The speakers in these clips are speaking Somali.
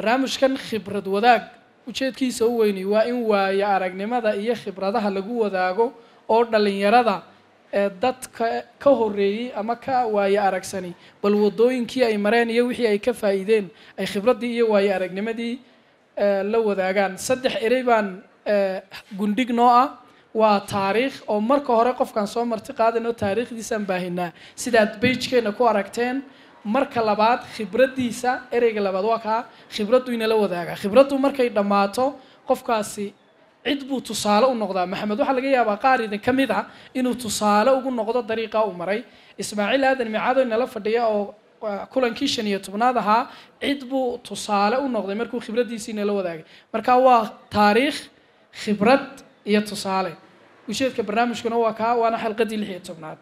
barnaamijkan khibrad wadaag ujeedkiisa u weyni waa in waayo aragnimada iyo khibradaha lagu wadaago oo dhalinyarada ee dadka ka horeeyey ama ka waayo aragsani bal wadooyinkii ay mareen iyo wixii ay ka faa'iideen ay khibraddii iyo waayo aragnimadii eh, la wadaagaan saddex erey baan eh, gundhig noo ah waa taariikh oo marka hore qofkaan soo marti qaadayno taariikhdiisaan baahinaa sidaad beigekeena ku aragteen marka labaad khibraddiisa ereyga labaad waa kaa khibraddu inala wadaagaa khibraddu markay dhammaato qofkaasi cid buu tusaale u noqdaa maxamed waxaa laga yaabaa qaar idin ka mid ah inuu tusaale ugu noqdo dariiqa uu maray ismaaciil aadan micaado inala fadhiya oo waa kulankii shan iyo tobnaad ahaa cid buu tusaale u noqday markuu khibraddiisii inala wadaagay marka waa taariikh khibrad iyo tusaale ujeedka barnaamijkuna waa kaa waana xalqadii lix iyo tobnaad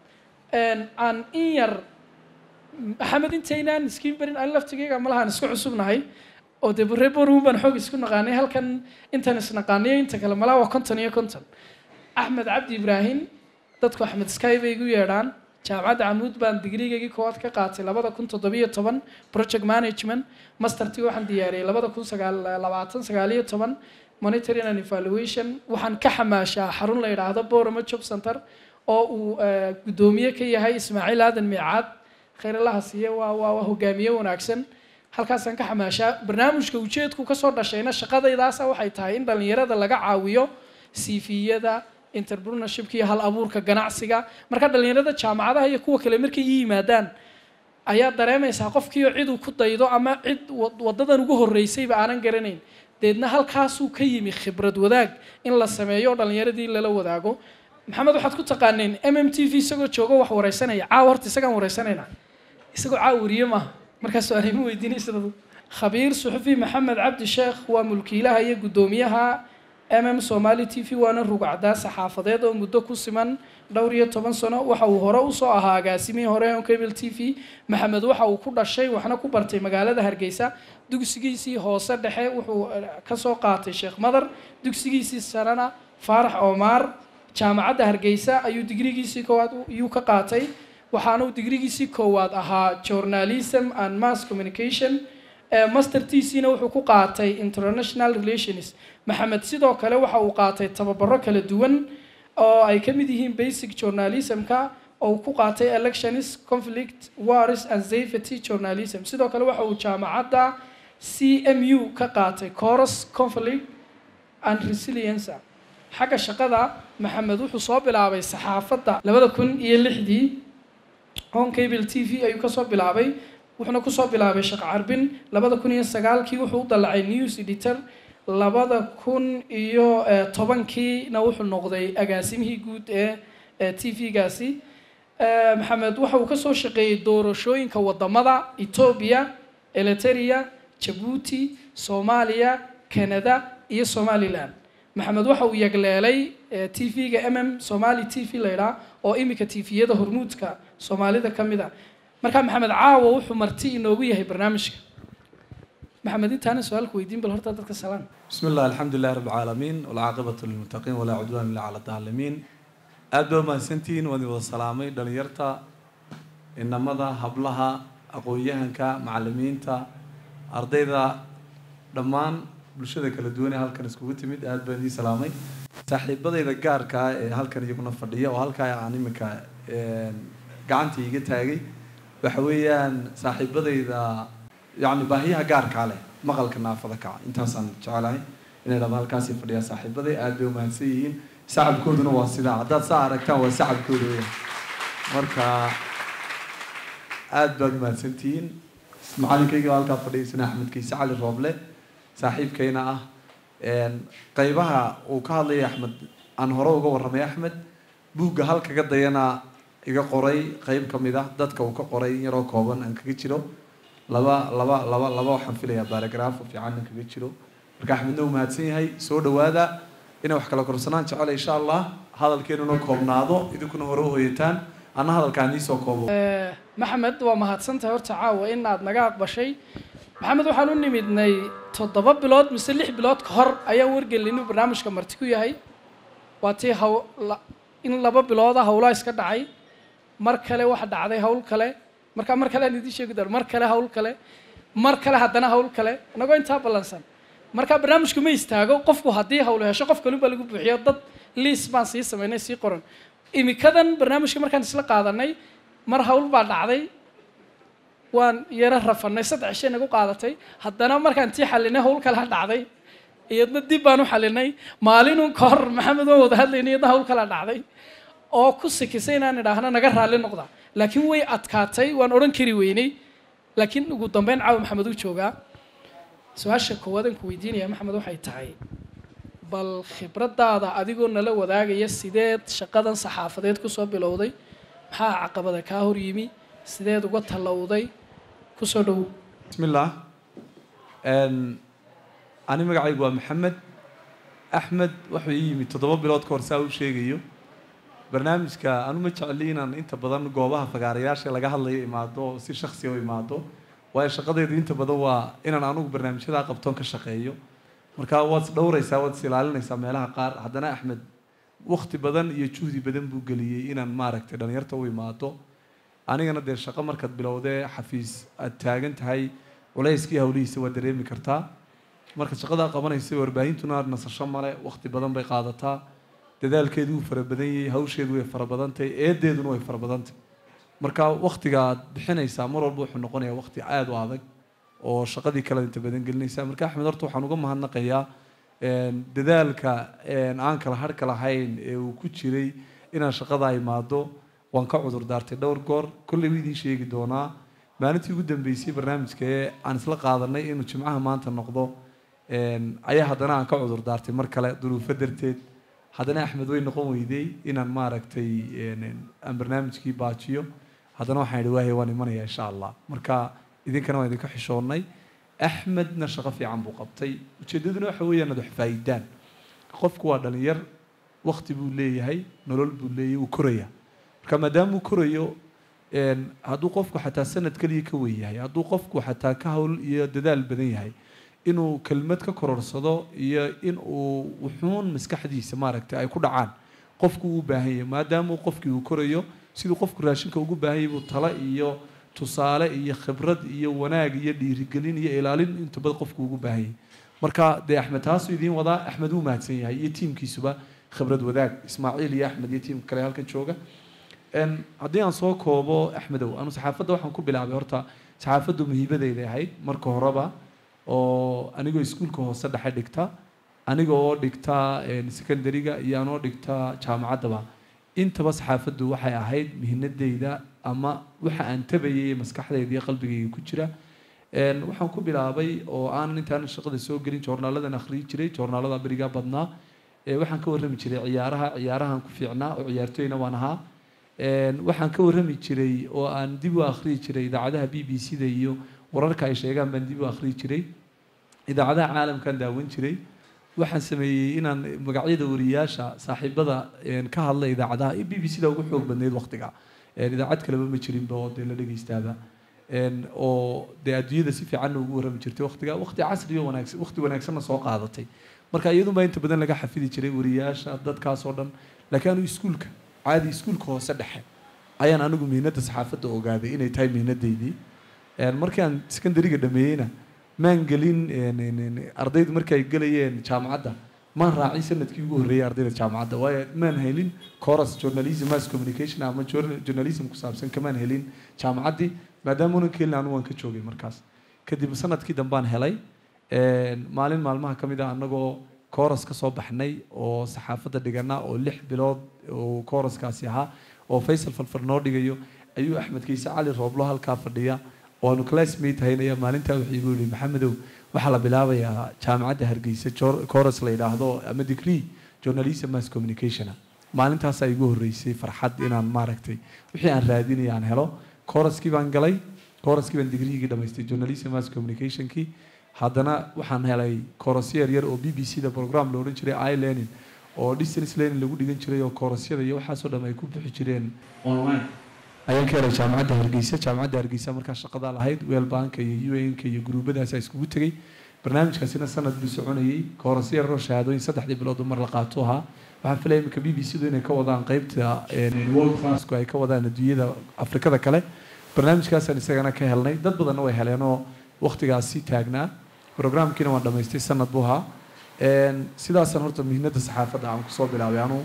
aan in yar maxamed intaynaan iskiin barin aan laftigeyga malahaan isku cusubnahay oo dee reer borun baan xoog isku naqaanay halkan intaan isnaqaaniyo inta kale malaa waa konton iyo konton axmed cabdi ibraahim dadku axmed sky bay igu yeedhaan jaamacadda camuud baan digrigaygii koowaad ka qaatay labada kun toddobiyo toban project management mastertii waxaan diyaariyey labada kun sagaal labaatan sagaaliyo toban monitoring and evaluation waxaan ka xamaashaa xarun la yidhaahdo borama job center oo uu eh, guddoomiye ka yahay ismaaciil aadan miicaad khayralaha siiye waa waa waa hogaamiye wanaagsan halkaasaan ka xamaashaa barnaamijka ujeedku kasoo dhashayna shaqadaydaasa waxay tahay in dhalinyarada laga caawiyo cv-yada entrepreneurshipka iyo hal abuurka ganacsiga marka dhalinyarada jaamacadaha iyo kuwa kale markay ii yimaadaan ayaa dareemaysaa qofkiio cid uu ku daydo ama cid wad- wadadan ugu horeysayba aanan garanayn deedna halkaasuu ka yimi khibrad wadaag in la sameeyo oo dhalinyaradii lala wadaago maxamed waxaad ku taqaaneen m m t v isagoo joogo wax wareysanaya caawa horta isagaan wareysanayna isagoo caawiriye maaha markaas su-aalima weydiinaysa dad khabiir suxufi maxamed cabdi sheekh waa mulkiilaha iyo guddoomiyaha m m somali t v waana rugacdaa saxaafadeed oo muddo ku siman dhowr iyo toban sano waxa uu hore usoo ahaa agaasimihii hore on cable t v maxamed waxa uu ku dhashay waxna ku bartay magaalada hargeysa dugsigiisii hoose dhexe wuxuu eh, kasoo qaatay sheekh madar dugsigiisii sarena faarax oomaar jaamacadda hargeysa ayuu digrigiisii koowaad u- iyuu ka qaatay waxaana uu digrigiisii koowaad ahaa journalism and mass communication Eh, mastertiisiina wuxuu ku qaatay international relations maxamed sidoo kale waxa uu qaatay tababaro kala duwan oo ay ka mid yihiin basic journalismka oo uu ku qaatay elections conflict wars and safety journalism sidoo kale waxa uu jaamacadda c m u ka qaatay course conflict and resilience xagga shaqada maxamed wuxuu soo bilaabay saxaafadda labada kun iyo lixdii on cable t v ayuu kasoo bilaabay wuxuuna kusoo bilaabay shaqo carbin labada kun iyo sagaalkii wuxuu u dalacay news editor labada kun iyo eh, tobankiina wuxuu noqday agaasimihii guud ee ee t v-gaasi Eh, maxamed waxa uu kasoo shaqeeyey doorashooyinka wadamada etoobiya eliteria jabuuti soomaaliya canada iyo somaliland maxamed waxa uu yagleelay t v-ga m m somali t v laydhaa oo imika t v-yada hormuudka soomaalida ka mid a marka maxamed caawa wuxuu marti inoogu yahay barnaamijka maxamed intaana su-aalku weydiin bal horta dadka salaan بسم الله الحمد لله رب العالمين والعاقبة للمتقين ولا عدوان إلا على الظالمين aad baa mahadsantihiin waan idin wada salaamay dhalinyarta inamada hablaha aqoon-yahanka macalimiinta ardayda dhammaan bulshada kala duwan ee halkan iskugu timid aad baan idiin salaamay saaxiibadayda gaarka ah ee halkan iyaguna fadhiya oo halkaa aan iminka gacanta iga taagay waxa weeyaan saaxiibadayda yacni baahiyaha gaarkaa leh maqalka naafada kaca intaasaan jecelahay inay dhaba halkaasi fadhiyaan saaxiibaday aad bay umahadsan yihiin sacabkooduna waa sidaa haddaad saa aragtaan waa sacabkooda weeyaan marka aad baad umahadsantihiin macalinkayga halkaa fadhiyaysana axmed kiise cali rooble saaxiibkayna ah qaybaha uu ka hadlaya axmed aan hore uga warramay axmed buugga halkaga dayana iga qoray qayb ka mid ah dadka uu ka qoray in yaroo kooban aan kaga jiro laba laba laba laba waxaan filayaa baaragraaf oo fiican aan kaga jiro marka axmedna uu mahadsan yahay soo dhawaada inay wax kala korsanaan jecel insha allah hadalkeenuna koobnaado idinkuna hore u hoyataan anna hadalkaan iisoo koobo Eh, maxamed waa mahadsantahay horta caawa in aad naga aqbashay maxamed waxaan u nimidnay toddoba bilood mise lix bilood ka hor ayaan wargelin inuu barnaamijka marti ku yahay waa tii haw la- in laba bilooda hawlaa iska dhacay mar kale waxa dhacday hawl kale marka mar kale aan idiin sheegi doono mar kale hawl kale mar kale haddana hawl kale inagoo intaa ballansan marka barnaamijku ma istaago qofku haddii hawlu hesho qof kalun baa lagu buuxiyo dad liis baan sii samaynay sii qoran imikadan barnaamijka markaan isla qaadanay mar hawl baa dhacday waan yaro rafanay saddex shay nagu qaadatay haddana markaan tii xalinay hawl kale dhacday iyadna dib baan u xalinay maalinun ka hor maxamed waan wada hadlaynay iyadna hawl kale dhacday oo ku sikisay inaan idhaahno naga raalli noqda laakiin way adkaatay waan odhan kari weynay laakiin ugu dambeyn caawa maxamed uu joogaa su-aasha koowaad aan ku weydiinaya maxamed waxay tahay bal khibraddaada adigoo nala wadaagaya sideed shaqadan saxaafadeed kusoo bilowday maxaa caqabada kaa hor yimi sideed uga tallowday kusoo dhowow بسم الله أن أنا مقعد محمد أحمد wuxuu ii yimid toddoba bilood ka hor saa u sheegayo barnaamijka anu ma jecli inaan inta badan goobaha fagaarayaasha laga hadlayo imaado si shaksi u imaado waayo shaqadeedu inta badan waa inaan anugu barnaamijyadaa qabtoon ka shaqeeyo marka waad is dhowraysaa waad is ilaalinaysaa meelaha qaar haddana axmed wakti badan iyo juhdi badan buu geliyey inaan maaragtay dhalinyarta u imaado anigana dee shaqo markaad bilowdee xafiis aad taagan tahay culayskii hawlihiisa waa dareemi kartaa markaad shaqadaa qabanaysa warbaahintuna nasasho male wakti badan bay qaadataa dadaalkeedu wuu fara badan yahay hawsheedu way fara badan tahay eedeeduna way fara badan tahay marka waktiga aad bixinaysaa mar walba wuxuu noqonayaa wakti aada u adag oo shaqadii kale inta badan gelinaysa marka axmed horta waxaan uga mahadnaqayaa dadaalka aan kala harka lahayn ee uu ku jiray inaan shaqada imaado waan ka cudur daartay dhowr goor kolley wuu idiin sheegi doonaa maalintii ugu dambeysay barnaamijka ee aan isla qaadanay inuu jimcaha maanta noqdo ayaa haddana aan ka cudur daartay mar kale duruufo darteed haddana axmed way noqon weydey inaan maaragtay aan barnaamijkii baajiyo haddana waxaan idhi waahay waan imanaya insha allah marka idinkana waan idinka xishoonnay axmedna shaqo fiican buu qabtay ujeeddaduna waxa weeyaan ad wax faa'iidaan qofku waa dhalinyar wakti buu leeyahay nolol buu leeyahay wuu koraya marka maadaama uu korayo hadduu qofku xataa sanad keliya ka wen yahay hadduu qofku xataa ka hawl iyo dadaal badan yahay inuu kelmad ka kororsado iyo in uu wuxuun maskaxdiisa maaragtay ay ku dhacaan qofku uu baahan yahay maadaama uu qofkii uu korayo siduu qofku raashinka ugu baahan yahay buu talo iyo tusaale iyo khibrad iyo wanaag iyo dhiirigelin iyo ilaalin inta badan qofku ugu baahan yahay marka dee axmed taasuu idiin wadaa axmed wuu mahadsan yahay iyo tiimkiisuba khibrad wadaag ismaaciil iyo axmed iyo tiimka kale halkan jooga haddii aan soo koobo axmedow anu saxaafadda waxaan ku bilaabay horta saxaafaddu muhiimadeyday ahayd marka horeba oo anigoo iskuulka hoose dhexe dhigta aniga oo dhigta secondariga iyo anoo dhigta jaamacaddaba intaba saxaafaddu waxay ahayd mihinadeyda ama waxa aan tabayay maskaxdayda iyo qalbigayga ku jira waxaan ku bilaabay oo aan intaan shaqada soo gelin joornaaladan akhriyi jiray joornaalada berigaa badnaa waxaan ka warrami jiray ciyaaraha ciyaarahan ku fiicnaa oo ciyaartooyna waan ahaa waxaan ka warrami jiray oo aan dib u akhriyi jiray idaacadaha b b c da iyo wararka ay sheegaan baan dib u akhriyi jiray idaacadaha caalamkaan daawan jiray waxaan sameeyey inaan magacyada wariyaasha saaxiibada ka hadla idaacadaha b b c da ugu xoog badnayd waqtiga idaacad kaleba ma jirinba oo dee la dhegeystaaba oo dee adduunyada si fiicanna ugu warrami jirtay waqtiga waqti casri oo wanaagsan waqti wanaagsanna soo qaadatay marka iyadunbaa inta badan laga xafidi jiray wariyaasha dadkaas oo dhan laakiin anu iskuulka caadi iskuulka hoose dhexe ayaan anigu mihnadda saxaafadda ogaaday inay tahay mihnadeydii markii aan secondariga dhameeyeyna maan gelin ardaydu markii ay gelayeen jaamacadda maan raacin sanadkii ugu horreeyay ardayda jaamacadda waayo maan helin course journalism mass communication ama journalism ku saabsan kamaan helin jaamacaddii maadaama unan ka helin anu waan ka joogay markaas kadib sanadkii dambaan helay maalin maalmaha ka mid ah annagoo kooras ka soo baxnay oo saxaafadda dhigana oo lix bilood oo kooraskaasi ahaa oo faysal falfal noo dhigayo ayuu axmed kiise cali rooblo halkaa fadhiya oo aanu classmate haynaya maalintaa wuxuu igu yihi maxamedow waxaa la bilaabayaa jaamacadda hargeysa kooras la yidhaahdo ama degree journalism mass communicationa maalintaasaa igu horreysay farxad inaan maaragtay wixii aan raadinaya aan helo kooraskii baan galay kooraskii baan digriigii dhamaystay journalism mass communicationkii haddana waxaan helay koorasyo yar yar oo b b c da program la odhan jiray i learning oo distance learning lagu dhigan jiray oo koorasyada iyo waxaasoo dhan ay ku bixi jireen online ayaan ka helay jaamacadda hargeysa jaamacadda hargeysa markaa shaqadaa lahayd weelbanka iyo u n-ka iyo gruubadaas iskugu tegey barnaamijkaasina sanad buu soconayey koorasyo yaroo shahaadooyin saddexdii bilood mar la qaato ahaa waxaan filaya iminka b b c du inay ka wadaan qeybta world classku ay ka wadaan adduunyada afrikada kale barnaamijkaasaan isagana ka helnay dad badanna way heleenoo waktigaasi taagnaa programkiina waan dhamaystay sanad buu ahaa sidaasaan horta mihnada saxaafadda aan kusoo bilaabay anuu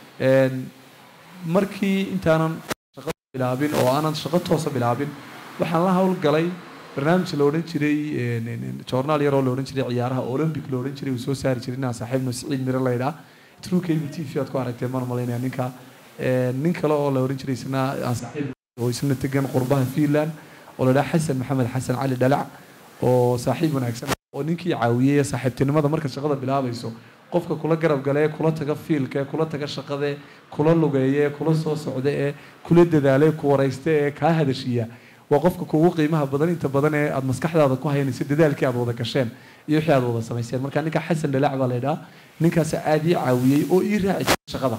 markii intaanan shaqo bilaabin oo aanan shaqo toosa bilaabin waxaan la howlgalay barnaamij la odhan jiray journaal yaroo la odhan jiray ciyaaraha olympic la odhan jiray uu soo saari jiray inaan saaxiibno siciid miro laydhaa true cable t v aad ku aragteen maan malaynaya ninka nin kale oo la odhan jiray isna aan saaxiib oo isna tegan qurbaha finland oo la dhaha xasan maxamed xasan cali dhalac oo saaxiib wanaagsan oo ninkii caawiyey saaxiibtinimada markaad shaqada bilaabayso qofka kula garab galee kula taga fiilka ee kula taga shaqade kula lugeeye kula soo socda ee kula dadaale ku waraysta ee kaa hadashiya waa qofka kugu qiimaha badan inta badan ee aada maskaxdaada ku haynayso dadaalkii aad wada gasheen iyo wixii aad wada samayseen marka ninka xasan dhalac baa la yidhaha ninkaas aada ii caawiyey oo ii raaci jiray shaqada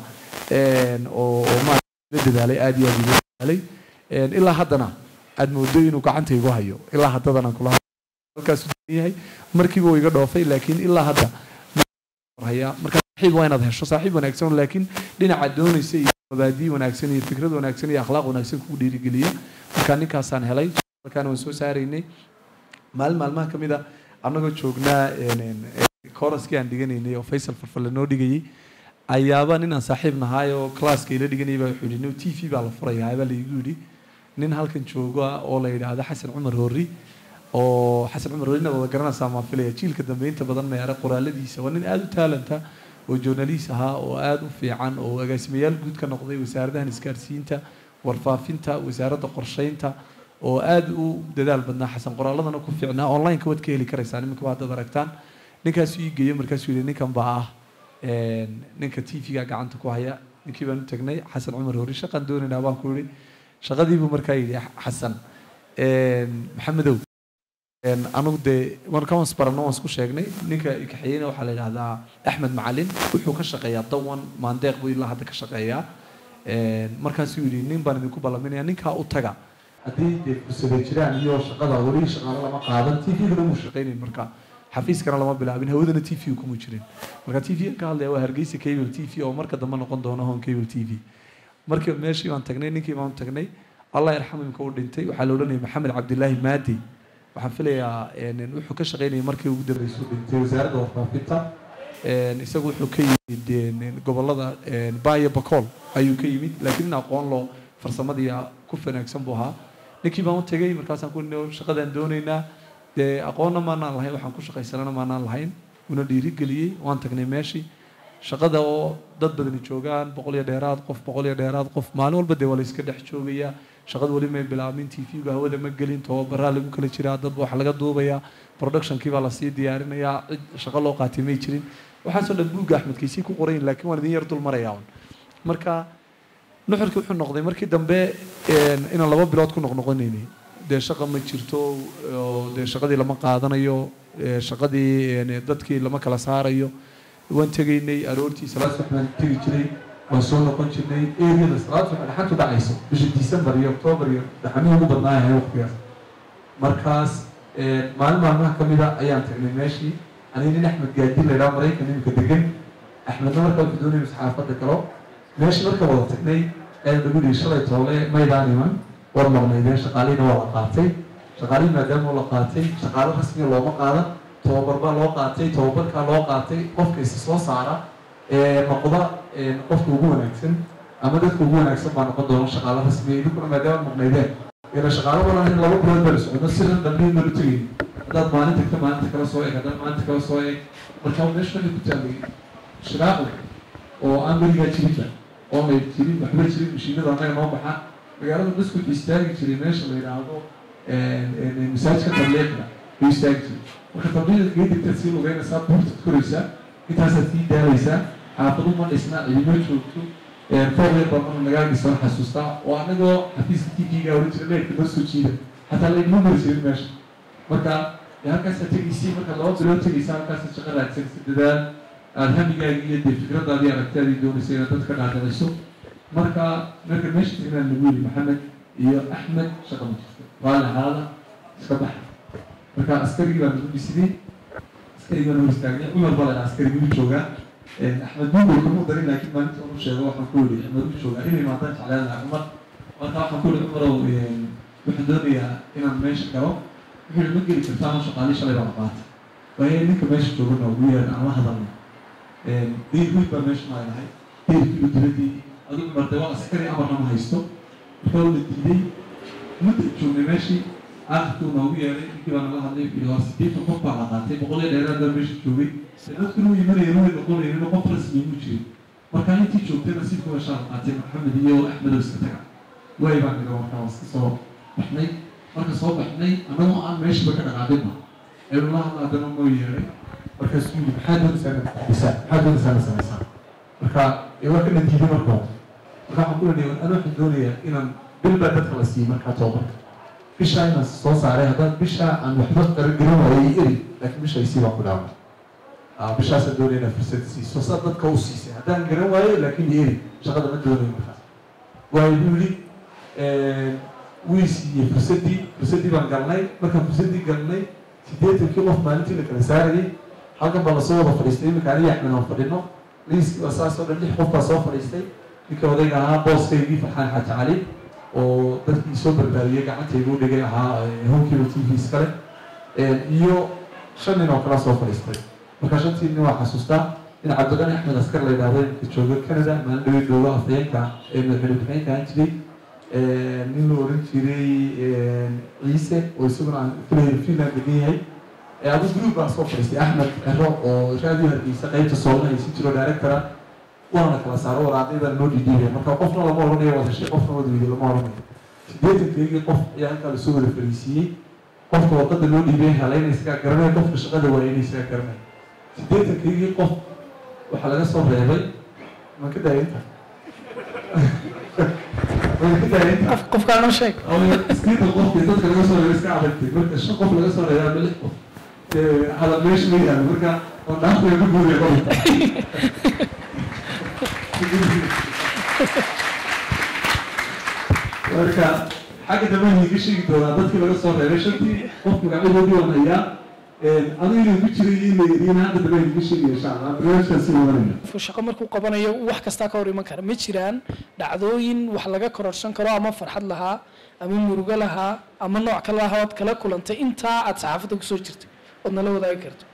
oo oo maala dadaalay aada iyo aada igu dadaalay ilaa haddana aada moodo inuu gacanta igu hayo ilaa haddadana kula halkaasu yahay markiiba uu iga dhoofay laakiin ilaa hadda haya marka saaxiib waa inaad hesho saaxiib wanaagsan laakiin dhinaca doonaysa iyo mabaadii wanaagsan iyo fikrad wanaagsan iyo akhlaaq wanaagsan kugu dhiirigeliya marka ninkaasaan helay markaana waan soo saaraynay maalin maalmaha ka mid a annagoo joognaa kooraskii aan dhiganaynay oo faysal farfalle noo dhigayay ayaaba nin aan saaxiib nahaay oo classka ila dhiganayay baa wuxuu yidhi t v baa la furayaa baa laigu yidhi nin halkan jooga oo la yidhaahdo xasan cumar horri oo xasan cumar horrina wada garanaysaa maan filaya jiilka dambe inta badan meera qoraaladiisa waa nin aada u taalanta oo journalist ahaa oo aada u fiican oo agaasimayaal guud ka noqday wasaaradahan isgaarsiinta warfaafinta wasaaradda qorsheynta oo aada u dadaal badnaa xasan qoraaladana ku fiicnaa online-ka waad ka heli karaysaa nimanka haddaad aragtaan ninkaasu ii geeyey markaasuu yidhi ninkan baa ah ninka t v-ga gacanta ku haya ninkii baan u tagnay xasan cumar horri shaqaan doonaynaa baan ku yidhi shaqadiibuu markaa yidhi xasan maxamedow anigu dee markaan isbarano waan isku sheegnay ninka kaxeeyeyna waxaa la yidhahdaa axmed macalin wuxuu ka shaqeeyaa dawan maandeeq buu ilaa hadda ka shaqeeyaa markaasuu yidhi nin baan idinku ballaminaya ninkaa u taga haddii dee fursada jiraan iyo shaqada weli shaqaalo lama qaadan t v-gana muu shaqaynayn marka xafiiskana lama bilaabin hawadana t v kuma jirin marka t v ka hadlaya waa hargeysa cable t v oo marka dambe noqon doona hon cable t v markii meeshii baan tagnay ninkii baan tagnay allah yarxamu imka u dhintay waxaa la odhanayay maxamed cabdilaahi maadi waxaan filayaa wuxuu ka shaqaynayay markii ugu dambeysay u dhintay wasaaradda warfaafinta isagu wuxuu ka yimid gobolada bayo bacool ayuu ka yimid laakiin nin aqoon loo farsamadii ku wanaagsan buu ahaa ninkii baan u tegay markaasaan ku shaqadaan doonaynaa dee aqoonna maanaan lahayn waxaan ku shaqaysanana maanaan lahayn una dhiirigeliyey waan tagnay meeshii shaqada oo dad badani joogaan boqol iyo dheeraad qof boqol iyo dheeraad qof maalin walba dee waa la iska dhex joogayaa shaqada weli may bilaabin t v-ga hawada ma gelin tababaraa lagu kala jiraa dad wax laga duubayaa productionkii baa lasii diyaarinayaa cid shaqo loo qaatay may jirin waxaasoo dhan buugga axmed kaysii ku qorayin laakiin waan idin yar dul marayaa un marka nuxurkii wuxuu noqday markii dambe inaan laba bilood ku noqnoqonaynay dee shaqa ma jirto oo dee shaqadii lama qaadanayo shaqadii dadkii lama kala saarayo waan tegaynay aroortii salaad subax baan tegi jiray waan soo noqon jirnay eriyada salaad subax dhaxantu dhacayso bisha december iyo october iyo dhaxamihii ugu badnaayahay waqtigaas markaas maalin maalmaha ka mida ayaan tagnay meeshii aniga nin axmed gaadi la yidhaha maraykan imika degan axmedna markaa wuxuu doonayay saxaafadda galo meeshii marka wada tagnay ayaan nagu dhihi shalay toole maydaan iman war maqnaydeen shaqaalihiina waa la qaatay shaqaalihii maadaama la qaatay shaqaalo rasmiga looma qaadan tababar baa loo qaatay tababarkaa loo qaatay qofka isa soo saara noqda qofka ugu wanaagsan ama dadka ugu wanaagsan baa noqon doona shaqaalo rasmiya idinkuna maadaama maqnaydeen ila shaqaalo badan in laba bilood baa la socdo sidan dambiin baa la tegay haddaad maalin tagta maalinta kala soo eeg haddaad maalinta kala soo eeg marka meesha waxay ku taallay shiraaqo oo aan weligaa jirinba oo may jirin waxba jirin mashiinada annaga noo baxa magaalada maskud istaagi jiray meesha la yidhaahdo masaajidka tabliiqda bay istaagi jiray marka tabliiqa kaga digtaad sii lugeynaysaa buurtaad koraysaa intaasaad sii daalaysaa xaafadu ma dhisna cidimo joogto foorleer baa mana nagaagisa la xasuustaa oo anagoo xafiiska t v-ga oran jira leerka noo soo jiida xataa laynima mari jirin meesha marka halkaasaa tegaysay marka laba bilood tegaysa halkaasaad shaqo raadsanaysa dadaal aada hamigaagi iyo dee fikradaadii aragtaadii doonaysa inaad dadka dhaadhiciso marka marka meesha tagnaan lagu yiri maxamed iyo axmed shaqa ma jirto raalli ahaada iska baxa marka askarigii baa nagu dhisidey askarigii baa nagu istaagnay cumar baa la askarigii u joogaa axmed buugol kuma darin laakiin maalinta unu sheego waxaan ku yidhi axmed u joogaa inay maadaan jeclaan lahaa cumar marka waxaan ku yidhi cumarow waxaan doonayaa inaan meesha galo wuxuu ma geli kartaa ma shaqaalii shalay baa qaata waayo ninka meesha joogana ugu yeeran aan la hadalno diir wiil baa meesha maaynahay diirkiiba diladii adigu martay waa askari amarna ma haysto marka la diiday mudda joognay meeshii aakhirkuu noogu yeeray ninkii baa nala hadlay iyo waa sideetan qof baa la qaatay boqol iyo dheeraad baa meesha joogay dadkuna u imanayeen way noqonayeen qof rasmi mu jirin marka intii joogtayna si kuwa shaal qaatay maxamed iyo axmedow iska taga way baan nidhi markaa waa iska soo baxnay marka soo baxnay annagoo aan meeshaba ka dhaqaaqinba aynu la hadla haddana noo yeeray markaasuu yidhi maxaa doonaysaa inaad kordhisaa maxaa doonaysaa inaad samaysaa marka waa kana diiday marka marka waxaan ku leeyahay ana waxaan doonayaa inaan bil baa dadka la siiyey markaa tababarka bishaa inaan soo saaray haddaan bishaa aan waxba qaran waayay eri laakiin bisha isii baan ku dhaaway bishaasaan doonaya inaad fursad siiso saa dadka u siisay haddaan garan waayo laakiin eri shaqada ma doonayo markaas waayo buu yidhi wii siiyey fursaddii fursaddii baan galnay markaan fursaddii galnay siddeetankii qof maalintii la kala saarayay halkan baa lasoo wada fadhiistay iminka aniga axmed aan fadhino liiskii baa saas oo dhan lix qof baa soo fadhiistay ninka odayga ahaa booskaygii farxaan xaaji cali oo dadkii soo barbaariyey gacantaygu u dhigay ahaa homekiiba t v iskale iyo shan nin oo kala soo fadhiistay marka shantii nin waa xasuustaa in cabdiqani axmed askar la yidhahdo iminka jooga canada maalin dhawey jooga afayeenka ee madaxweyne ku-xigeenka ahaan jiray nin la oran jiray ciise oo isaguna aan filayo finland degan yahay adu group baan soo fadhiistay axmed cero oo raadiyo hargeysa qeybta soolna haysi jiro directora waana kala saaro waraaqyadana noo dhidhiibay marka qofna lama oranayo wada shay qofna wada weyday lama oranayo sideetankaygii qof ayaa halkaa lasoo wada fariisiiyey qofka wadada loo dhiibay helayna isagaa garanay qofka shaqada waayayna isagaa garanay sideetankaygii qof waxaa laga soo reebay man ka daayinta man ka daayinta qofkaa noo sheeg iskiita qofkii dadka laga soo reebay iska adagtay marka shan qof laga soo reebay ama lix qof hada meesha ma yaalo marka oo dhaafaya ku guuriya qofka marka xagga dambe iga sheegi doonaa dadkii laga soo reebay shantii qof magacyadoodii waan hayaa adigu inuu ku jiray in la yidhiin hadda dambe iga sheegi insha allah barnaamijkan sii wadanayna qofku shaqo markuu qabanayo wax kastaa ka hor iman kara ma jiraan dhacdooyin wax laga kororsan karo ama farxad lahaa ama murugo lahaa ama nooc kale lahaa ood kala kulantay intaa aad saxaafadda kusoo jirtay ood nala wadaagi karto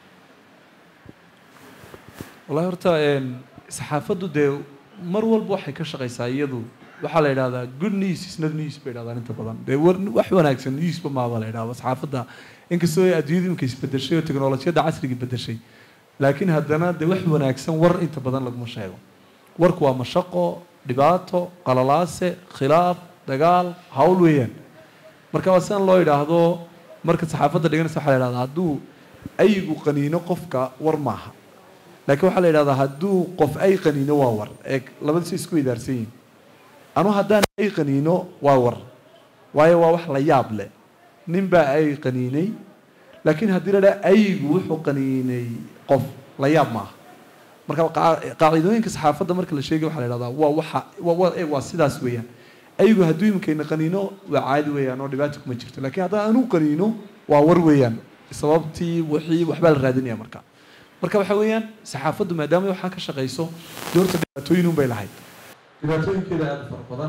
wallahi horta saxaafaddu dee mar walba waxay ka shaqaysaa iyadu waxaa la yidhahdaa good news is not news bay yidhahdaan inta badan dee war wax wanaagsan newsba maaba la yidhahda saxaafadda inkastoo ay adduunyadu imika isbedeshay oo teknolojiyadda casriga bedeshay laakiin haddana dee wax wanaagsan war inta badan laguma sheego warku waa mashaqo dhibaato qalalaase khilaaf dagaal hawl weeyaan marka waa sidan loo yidhaahdo marka saxaafadda dhiganaysa waxaa la yidhahdaa hadduu ayigu qaniino qofka war maaha laakiin waxaa la yidhahdaa hadduu qof ay qaniino waa war ee labadiisa isku idaarsan yihin anu haddaan ay qaniino waa war waayo waa wax la yaab leh nin baa ay qaniinay laakiin haddii la dhaha ayigu wuxuu qaniinay qof la yaab maaha marka qaacidooyinka saxaafadda marka la sheegay waxaa la yidhahdaa waa waxa waa sidaas weeyaan ayigu hadduu imikayna qaniino waa caadi weeyaan oo dhibaato kuma jirto laakiin haddaan anu qaniino waa war weeyaan sababtii wixii waxbaa la raadinaya marka marka waxa weeyaan saxaafaddu maadaama waxaa ka shaqayso doorta dhibaatooyin un bay lahayd dhibaatooyinkeeda aada u fara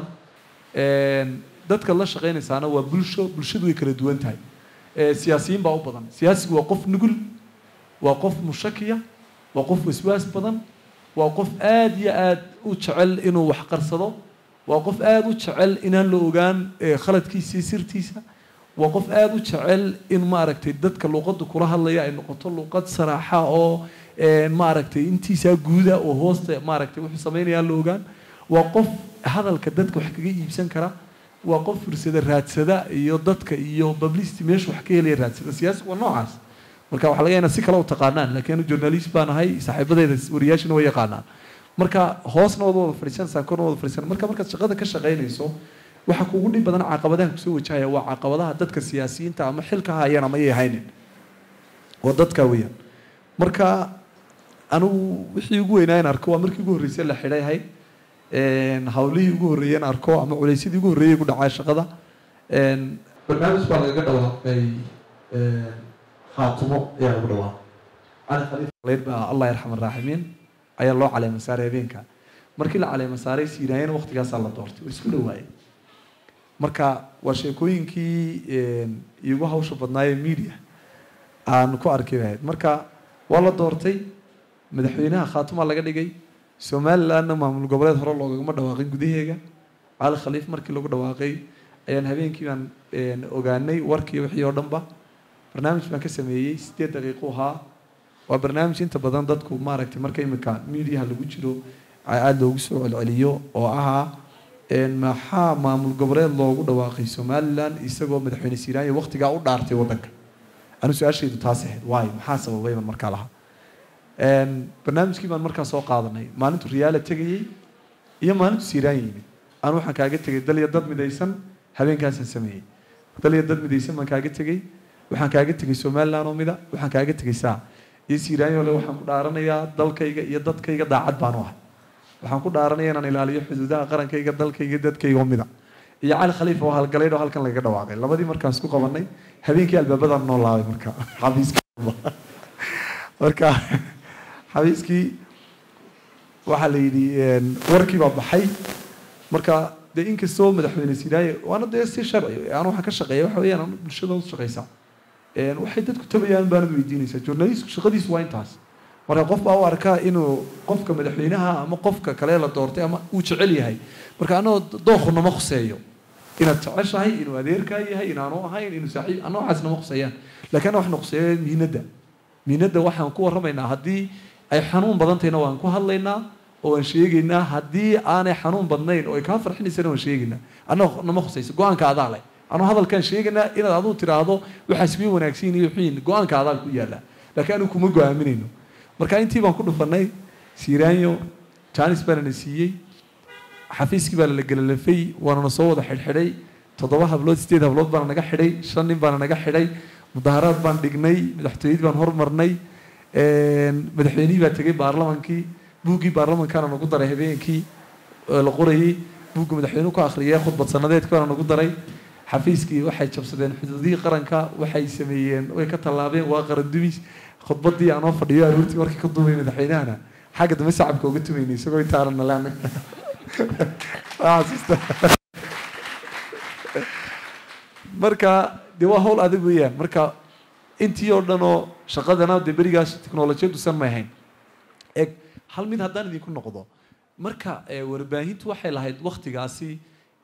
badan dadka la shaqaynaysaana waa bulsho bulshadu way kala duwan tahay siyaasiyiin baa u badan siyaasigu waa qof nugul waa qof mushakiya waa qof waswaas badan waa qof aada iyo aada u jecel inuu wax qarsado waa qof aada u jecel inaan la ogaan khaladkiisa iyo sirtiisa waa qof aada u jecel in maaragtay dadka luuqadda kula hadlaya ay noqoto luuqad saraaxa oo maaragtay intiisaa guuda oo hoosta maaragtay wuxuu sameynayaan la ogaan waa qof hadalka dadka wax kaga iibsan kara waa qof fursada raadsada iyo dadka iyo publicity meesha wax ka helaya raadsada siyaasigu waa noocaas marka waxaa laga inaad si kale u taqaanaan laakiin anu journalist baan ahay saaxiibadeeda wariyaashina way yaqaanaan marka hoosna wada wada fadhiisanaysaa korna wada fadhiisan marka markaad shaqada ka shaqaynayso waxa kugu dhib badan caqabadaha kusoo wajahaya waa caqabadaha dadka siyaasiyiinta ama xilka hayaan ama yay haynin oo dadka weeyaan marka anigu wixii ugu weynaa in arko waa markii ugu horreysay la xidhay ahayd hawlihii ugu horreeyay in arko ama culeysyadii ugu horreeyay ku dhacay shaqada barnaamij baa lagaga dhawaaqay khaatumo ayaa lagu dhawaaqay cali khaliif baa allah yarxam araaximiin ayaa loo caleema saaray habeenka markii la caleema saaray siiraayana waqtigaasaa la doortay way isku dhawaayeen marka waa sheekooyinkii iigu hawsha badnaayee media aan ku arki lahayd marka waa la doortay madaxweynaha khaatumaa laga dhigay somalilandna maamul goboleed hore loogagama dhawaaqin gudaheega cali khaliif markii lagu dhawaaqay ayaan habeenkii baan ogaanay warkii wixii oo dhanba barnaamij baan ka sameeyey sideed daqiiqo ahaa waa barnaamij inta badan dadku maaragtay marka imika mediaha lagu jiro aada loogu soo celceliyo oo ahaa maxaa maamul goboleed loogu dhawaaqay somaliland isagoo madaxweyne siiraanya waqtigaa u dhaartay waddanka anu su-aashaydu taas ahayd waayo maxaa sababay baan markaa lahaa barnaamijkii baan markaa soo qaadanay maalintu riyaala tegayey iyo maalintu siiraanya yimid anu waxaan kaaga tegay dal iyo dad midaysan habeenkaasaan sameeyey dal iyo dad midaysan baan kaaga tegey waxaan kaaga tegay somaliland oo mida waxaan kaaga tegay saa iyo siiraanyo le waxaan ku dhaaranayaa dalkayga iyo dadkayga daacad baan u ahay waxaan ku dhaaranaya inaan ilaaliyo xuduudaha qarankayga dalkayga dadkayga oo mida iyo cali khaliif oo halgalaydh oo halkan lagaga dhawaaqay labadii markaan isku qabanay habeenkii albaabadaan noo laabay marka xabiiskii marka xabiiskii waxaa la yidhi warkii baa baxay marka dee inkastoo madaxweyne siiraaye waana dee si sharci aan waxaan ka shaqeeya waxa weeyaan bulshada u shaqeysaa waxay dadku tabayaan baanad weydiinaysaa journalistku shaqadiisu waa intaas marka qof baa u arkaa inuu qofka madaxweynaha ama qofka kale la doortay ama uu jecel yahay marka anagoo dooku nama khuseeyo inaad jeceshahay inuu adeerkaa yahay inaanu ahayn inuu saaxiib ana waxaas nama khuseeyaan laakiin ana waxna khuseeya mihinadda mihinadda waxaan ku warramaynaa haddii ay xanuun badan tahayna waan ku hadlaynaa oo waan sheegaynaa haddii aanay xanuun badnayn oo ay kaa farxinaysana waan sheegaynaa annaga nama khusayso go-aanka adaa leh anuu hadalkaan sheegaynaa inaad aduu tiraahdo waxaas way wanaagsan iyo xuyin go-aanka adaa ku yaallaa laakiin anigu kuma go-aaminayno marka intii baan ku dhufanay siiraanyo janis baana na siiyey xafiiskii baa la gelalafay waana na soo wada xidhxidhay toddoba hablood sideed hablood baana naga xidhay shan nin baana naga xidhay mudaharaad baan dhignay madaxtooyadii baan hormarnay madaxweynihii baa tegay baarlamankii buuggii baarlamankaana nagu daray habeenkii la qorayey buugga madaxweynuhu ka akhriyay khudbad sanadeedkii baana nagu daray xafiiskii waxay jabsadeen xuduudihii qaranka waxay sameeyeen way ka tallaabeen waa qaran dumis khudbadii aanoo fadhiyo aroortii markii ka duubay madaxweynahana xagga dambe sacabka uga tumaynay isagoo intaanan nalaan marka dee waa hawl adag weeyaan marka intii oo dhan oo shaqadana dee berigaas teknolojiyaddu san may ahayn eg hal mid haddaan idinku noqdo marka warbaahintu waxay lahayd waktigaasi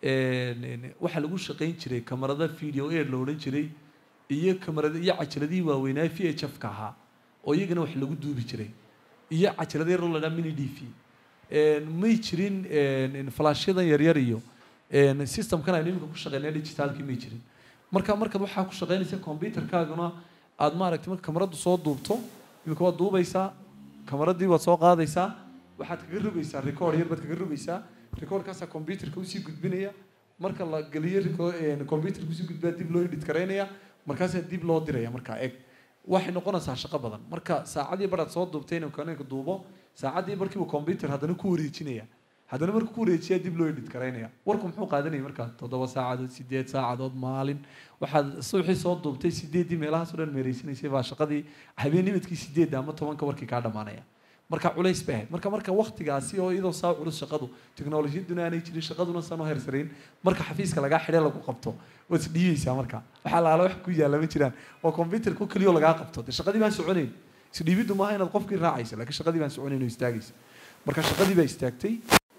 waxaa lagu shaqayn jiray kamarada video air la odhan jiray iyo kamarada iyo cajaladihii waaweynaa v h f ka ahaa oo iyagana wax lagu duubi jiray iyo cajalada yar oo la dhaa mini d v may jirin falaashyadan yaryar iyo systemkan aynu iminka ku shaqeynaya digitaalkii may jirin marka markaad waxaa ku shaqeynaysa computerkaaguna aad maaragtay marka kamaradu soo duubto iminka waad duubaysaa kamaradii waad soo qaadaysaa waxaad kaga rogaysaa record yar baad kaga rogaysaa recordkaasaa computerka usii gudbinaya marka la geliyo computerka usii gudbaa dib loo edit garaynaya markaasaa dib loo diraya markaa eg waxay noqonaysaa shaqo badan marka saacadii baraad soo duubtay inuu kaneenka duubo saacadii barkiiba computer haddana ku wareejinaya haddana marka ku wareejiyaa dib loo edit garaynaya warku muxuu qaadanaya markaa toddoba saacadood sideed saacadood maalin waxaad suuxii soo duubtay sideeddii meelahaas o dhan meereysanaysay baa shaqadii habeennimadkii sideedda ama tobanka warkii kaa dhammaanaya marka culays bay ahayd marka marka waktigaasi oo iyadoo saa culus shaqadu teknolojiyaduna aanay jirin shaqaduna san u hersarayn marka xafiiska lagaa xidhay lagu qabto waad isdhiibaysaa marka waxaa laala wax ku yaalla ma jiraan oo computerka keliyo lagaa qabto dee shaqadii baan soconayn isdhiibiddu maaha inaad qofkii raacaysa laakiin shaqadii baan soconayn oo istaagaysa marka shaqadii baa istaagtay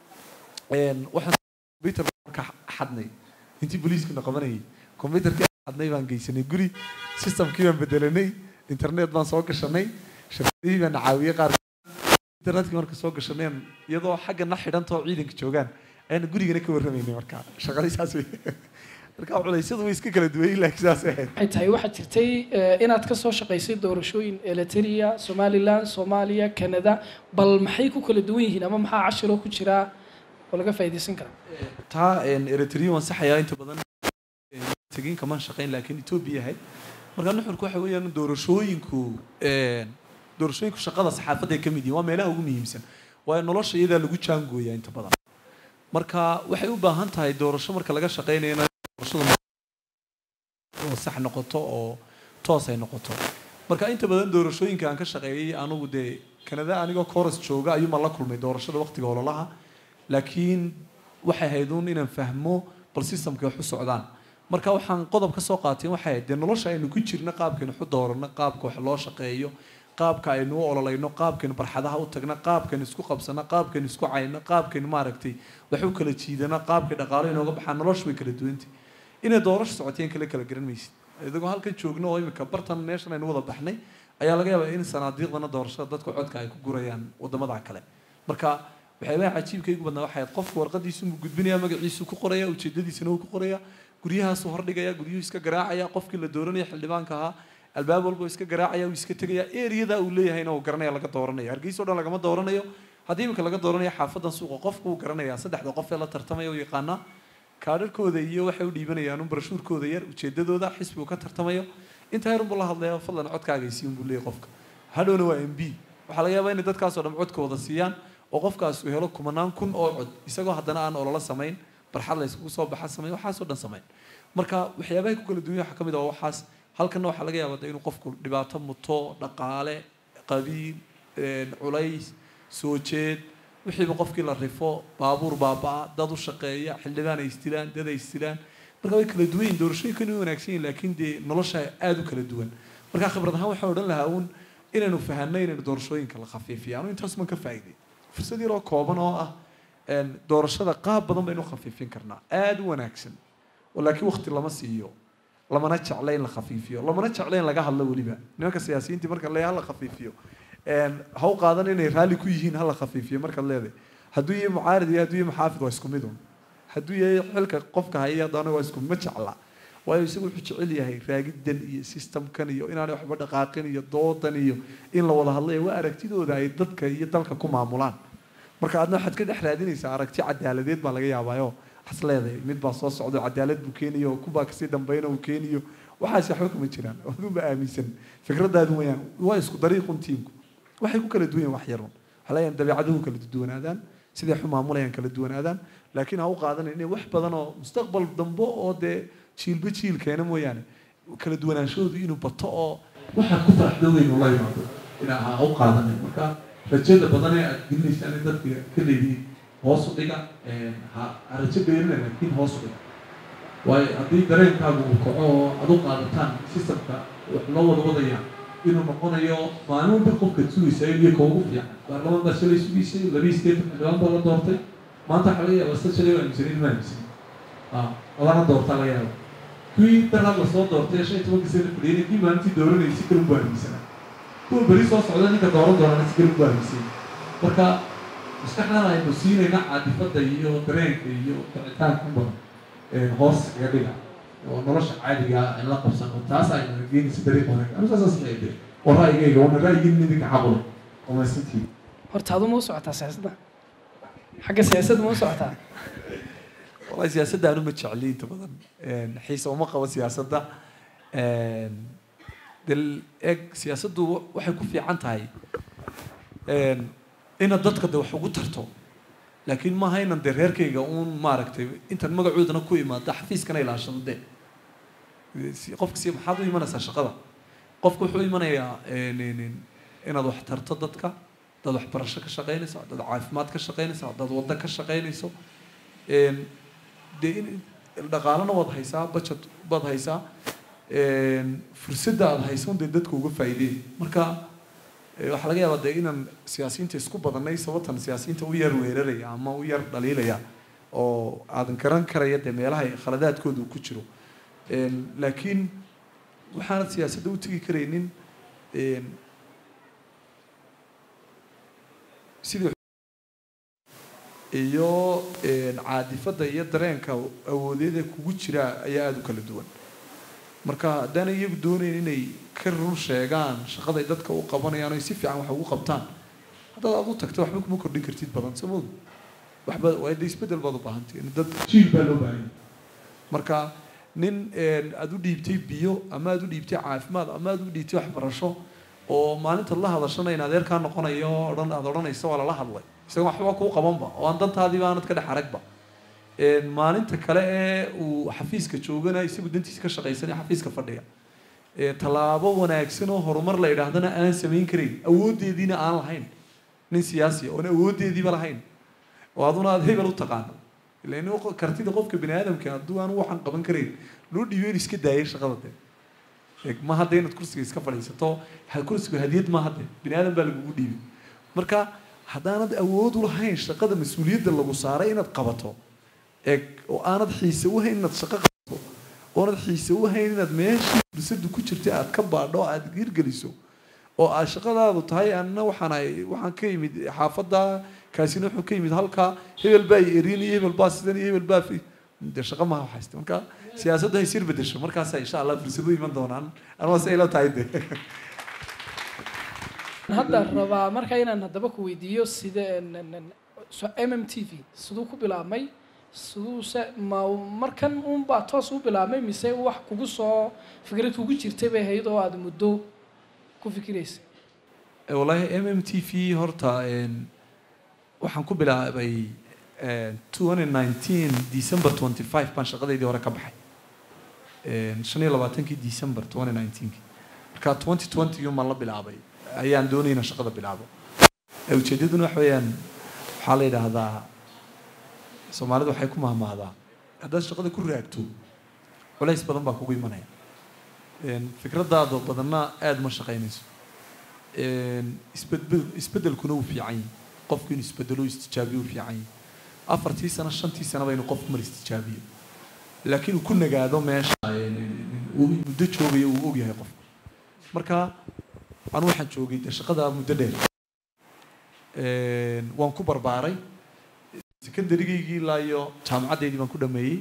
waxaan computer ka xadnay intii booliiskuna qabanayay computerkii xadnay baan geysanay guri systemkii baan bedelanay internet baan soo gashanay shirkadihii baan caawiyey qaar internetkii marka soo gashaneen iyadoo xaggana xidhantoo ciidanka joogaan ayaana gurigana ka warramaynay marka shaqadii saas wey marka culeysyadu way iska kala duwayeen laakiin saas ahayd waxay tahay waxaad jirtay inaad ka soo shaqaysay doorashooyin eliteria somaliland soomaaliya canada bal maxay ku kala duwan yihiin ama maxaa cashiroo ku jiraa oo laga faa'iidaysan karaa taa eritrea waan saxayaa inta badan tegin kamaan shaqayn laakiin etoobiya ahayd marka nuxurku waxa weeyaan doorashooyinku doorashooyinku shaqada saxaafadda ay ka mid yihin waa meelaha ugu muhiimsan waayo nolosha iyadaa lagu jaangooyaa inta badan marka waxay u baahan tahay doorasho marka laga shaqaynayana doorashadu oo sax noqoto oo toos ay noqoto marka inta badan doorashooyinka aan ka shaqeeyey anugu dee kanada anigoo coros jooga ayuumaan la kulmay doorashada waqtiga ololaha laakiin waxay ahayd uun inaan fahmo bal systemka wax u socdaan marka waxaan qodob ka soo qaatay waxay ahayd dee nolosha aynu ku jirno qaabkaynu waxu doorano qaabka wax loo shaqeeyo qaabka aynu u ololayno qaabkaynu barxadaha u tagno qaabkaynu isku qabsano qaabkaynu isku cayno qaabkaynu maaragtay wax u kala jiidano qaabkay dhaqaalo inooga baxaan noloshu way kala duwantay inay doorasho socoteen kale kala garan maysid idigoo halkan joogno oo imika bartan meeshan aynu wada baxnay ayaa laga yaabaa in sanaadiiqdana doorashada dadka codka ay ku gurayaan wadamada kale marka waxyaabaha cajiibka igu badnaa waxay ahayd qofka warqadiisu mu gudbinaya magaciisu ku qoraya ujeedadiisana uu ku qoraya guryahaasu hordhigaya guryuhu iska garaacaya qofkii la dooranaya xildhibaanka ahaa albaab walba iska garaacaya uu iska tegaya eriyada uu leeyahayna uu garanaya laga dooranaya hargeysa o dhan lagama dooranayo haddii imika laga dooranaya xaafadan suuqa qofka uu garanaya saddexda qof ee la tartamaya u yaqaanaa kaadharkooda iyo waxay u dhiibanayaan un barashuurkooda yar ujeedadooda xisbigu ka tartamayo intaa yar unbuu la hadlaya fadlan codkaagaysi unbuu leeyahy qofka hadhowna waa m b waxaa laga yaabaa inay dadkaasoo dhan codkooda siiyaan oo qofkaas uu helo kumanaan kun oo cod isagoo haddana aan ololo samayn barxad la yskugu soo baxa samayn waxaasoo dhan samayn marka waxyaabahay ku kala duwanya waxaa ka mid ah waxaas halkanna waxaa laga yaabaa inuu qofku dhibaato muto dhaqaale qabiil culays soo jeed wixiiba qofkii la rifo baabuur baaba-a dad u shaqeeya xildhibaan ay isdilaan dad ay isdilaan marka way kala duwan yihin doorashooyinkan way wanaagsan yihin laakiin dee nolosha aada u kala duwan marka khibrad ahaan waxaan odhan lahaa uun inaynu fahanno inaynu doorashooyinka la khafiifiyo anu intaas man ka faa'iday fursad yaroo kooban oo ah doorashada qaab badan baynu khafiifin karnaa aada u wanaagsan laakiin wakti lama siiyo lamana jecla in la khafiifiyo lamana jecla in laga hadlo weliba nimanka siyaasiyiintii marka le hala khafiifiyo ha u qaadan inay raalli ku yihiin hala khafiifiyo markaad leedahay hadduu yahay mucaarid iyo hadduu yahay muxaafid waa isku mid un hadduu yahay xilka qofka haya haddana waa isku ma jecla waayo isagu wuxuu jecel yahay raagidan iyo systemkan iyo inaanay waxba dhaqaaqin iyo doodan iyo in la wada hadlayo waa aragtidooda ay dadka iyo dalka ku maamulaan marka adna waxaad ka dhex raadinaysaa aragti cadaaladeed baa laga yaabaayo waxaas leedahay mid baa soo socdo cadaalad buu keeniyo kubaa kasii dambayna uu keeniyo waxaas waxba kama jiraan aduunba aaminsan fikradaadu wayaan waa isku dariiqun tiimku waxay ku kala duwan yihin wax yarun waxaa leeyahay dabeecaduhu kala duwanaadaan siday xu maamulayaan kala duwanaadaan laakiin ha u qaadanan inay wax badan oo mustaqbal dambe oo dee jiilba jiil keena mooyaane kala duwanaanshahoodu inuu bato oo waxaad ku faraxdo weyn ula yimaado inaa ha u qaadanin marka rajada badan ee aad gelinaysaan in dadka ka leedihiin hoos u dhiga ha rajo beerina laakiin hoos u dhiga waayo haddii dareenkaagu uu kaco oo aad u qaadataan systemka wax loo wada wadaya inuu noqonayo maalin walba qofka sugaysa iyo ka ugu fiican baarlamaan baa shalay sugaysay labii state xildhibaan baa la doortay maanta waxaa laga yaaba sta shalay waa aaminsanin ma aaminsanin lana doortaa laga yaaba kuwii daraad lasoo doortay shan iyo tobankii sana fadhiyay kii maalintii dooranayay si kale u aaminsanaa kuwa beri soo socda ninka dooran doonana si kale u aaminsan marka maskaxdan aynu siinayna caadifada iyo dareenka iyo kicitaanka u badan hoos iga dhiga oo nolosha caadiga in la qabsan oo taas aynu geenaysa dariiq wanaag anu saasaas leeyahay oo ra'yigayga wana ra'yigiin idinka xaqula oo maysantii horta adu ma u socotaa siyaasadda xagga siyaasadda ma u socotaa wallahi siyaasadda anu ma jecli inta badan xiisa uma qabo siyaasadda del eg siyaasaddu waxay ku fiican tahay inaad dadka de wax ugu tarto laakiin maaha inan dee reerkayga uun maaragtay intan magacoodana ku imaada xafiiskana ilaashado de qofka si maxaad u imanaysaa shaqada qofka wuxuu imanayaa inaad wax tarto dadka dad waxbarasho ka shaqeynayso dad caafimaad ka shaqeynayso dad waddo ka shaqeynayso dee in dhaqaalana waad haysaa budget baad haysaa fursadda aada hayso dee dadka uga faa'iideen marka waxaa laga yaabaa dee inaan siyaasiyiinta isku badanay sababtan siyaasiyiinta u yar weeraraya ama u yar dhaliilaya oo aadan garan karaya dee meelaha khaladaadkooda uu ku jiro laakiin waxaanad siyaasadda u tegi karaynin sidii iyo caadifadda iyo dareenka awoodeeda kugu jira ayaa aada u kala duwan marka haddaana iyagu doonayn inay ka run sheegaan shaqaday dadka u qabanayaan oy si fiican wax ugu qabtaan haddaad aad u tagta waxba kuma kordhin kartid badan soo mood waxba waa de isbeddel baad u baahantay dad jiil baa loo baahanya marka nin aada u dhiibtay biyo ama aada u dhiibtay caafimaad ama aada u dhiibtay waxbarasho oo maalintaad la hadashana in adeerkaa noqonayo o dhan aada odhanaysa waa lala hadlay isaga waxba kuu qabanba oo aan dantaadiiba aanad ka dhex aragba maalinta kale ee uu xafiiska joogana isagu dantiisa ka shaqaysanay xafiiska fadhiga tallaabo wanaagsan oo horumar la idhaahdana aan samayn karayn awooddeediina aan lahayn nin siyaasiya oon awooddeediiba lahayn oo aduna aad hebel u taqaano ilan kartida qofka bini aadamka hadduu aan waxaan qaban karayn loo dhiibo in iska daayay shaqada de ma hadda inaad kursiga iska fadhiisato kursiga hadiyad ma hadde bini aadam baa lagugu dhiibay marka haddaanad awood u lahayn shaqada mas-uuliyadda lagu saaray inaad qabato eeg oo aanad xiise u hayn inaad shaqo qabato oonad xiise u hayn inaad meeshii fursadu ku jirta aad ka baadho aad hirgeliso oo aad shaqadaadu tahay anna waxaan ahay waxaan ka yimid xaafadda kaasina wuxuu ka yimid halkaa hebel baa erin iyo hebel baa sidan iyo hebel baa dee shaqo maha waxayste marka siyaasaddu hay sir bedesho markaasa insha allah fursado iman doonaan anwaa se ila tahay de hadda rabaa marka inaan haddaba ku weydiiyo side m m t v siduu ku bilaabmay siduuse ma markan unbaa toos u bilaabmay mise wax kugu soo fikrad kugu jirtay bay ahayd oo aada muddo ku fikiraysay wallaahi m m t v horta waxaan ku bilaabay twenty nineteen december twenty five baan shaqadeydii hore ka baxay shan iyo labaatankii december twenty nineteenki marka twenty twenty maan la bilaabay ayaan doonay inaan shaqada bilaabo ujeedaduna waxa weeyaan waxaa la yidhaahdaa soomaalidu waxay ku mahmahdaa haddaad shaqada ku raagto culays badan baa kugu imanaya fikradaada badanna aada ma shaqaynayso isbedbel isbedelkuna wuu fiican yahay qofku inuu isbedelo istijaabiyo wuu fiican yahay afartii sano shantii sanaba inuu qofku mar istijaabiyo laakiin uu ku nagaado meesha uu muddo joogayo uu ogyahay qofku marka anu waxaan joogay dee shaqada muddo dheer waan ku barbaaray secondarygaygii ilaa iyo jaamacaddeydii baan ku dhameeyey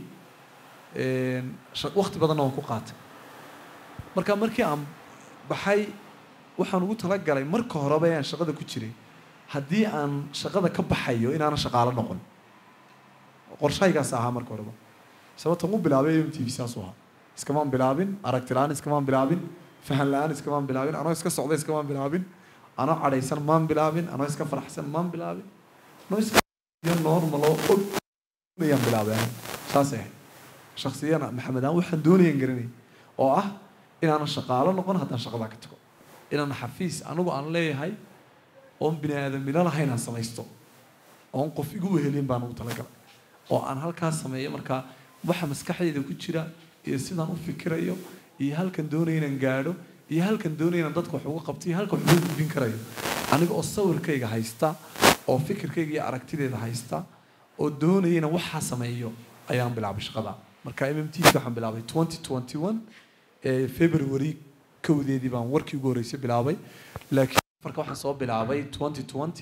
wakti badanna waan ku qaatay marka markii aan baxay waxaan ugu talagalay marka horeba aan shaqada ku jiray haddii aan shaqada ka baxayo inaanan shaqaalo noqon qorshahaygaas ahaa marka horeba sababtan u bilaabay m t v saasuu ahaa iskamaan bilaabin aragti la-aan iskamaan bilaabin fahan la-aan iskamaan bilaabin anoo iska socda iskamaan bilaabin anoo cadhaysan maan bilaabin anoo iska faraxsan maan bilaabin anoo iska normal oo og ayaan bilaabay saasay ahayd shaksiyana maxamed aan waxaan doonayaan garanay oo ah inaanan shaqaalo noqon haddaan shaqadaa ka tago inaan xafiis anigu aan leeyahay oon bini aadamilo lahayn aan samaysto oon qof igu wehelin baan ugu talagalay oo aan halkaas sameeyo markaa waxa maskaxdayda ku jira iyo sidaan u fikirayo iyo halkan doonaya inaan gaadho iyo halkan doonaya inaan dadka wax uga qabto iyo halkan wax uga gudbin karayo aniga oo sawirkayga haysta oo fikirkayga iyo aragtideeda haysta oo doonaya inaan waxaa sameeyo ayaan bilaabay shaqada marka m m t waxaan bilaabay twenty twenty one february kowdeedii baan warkii ugu horreysay bilaabay laakiin marka waxaan soo bilaabay twenty twenty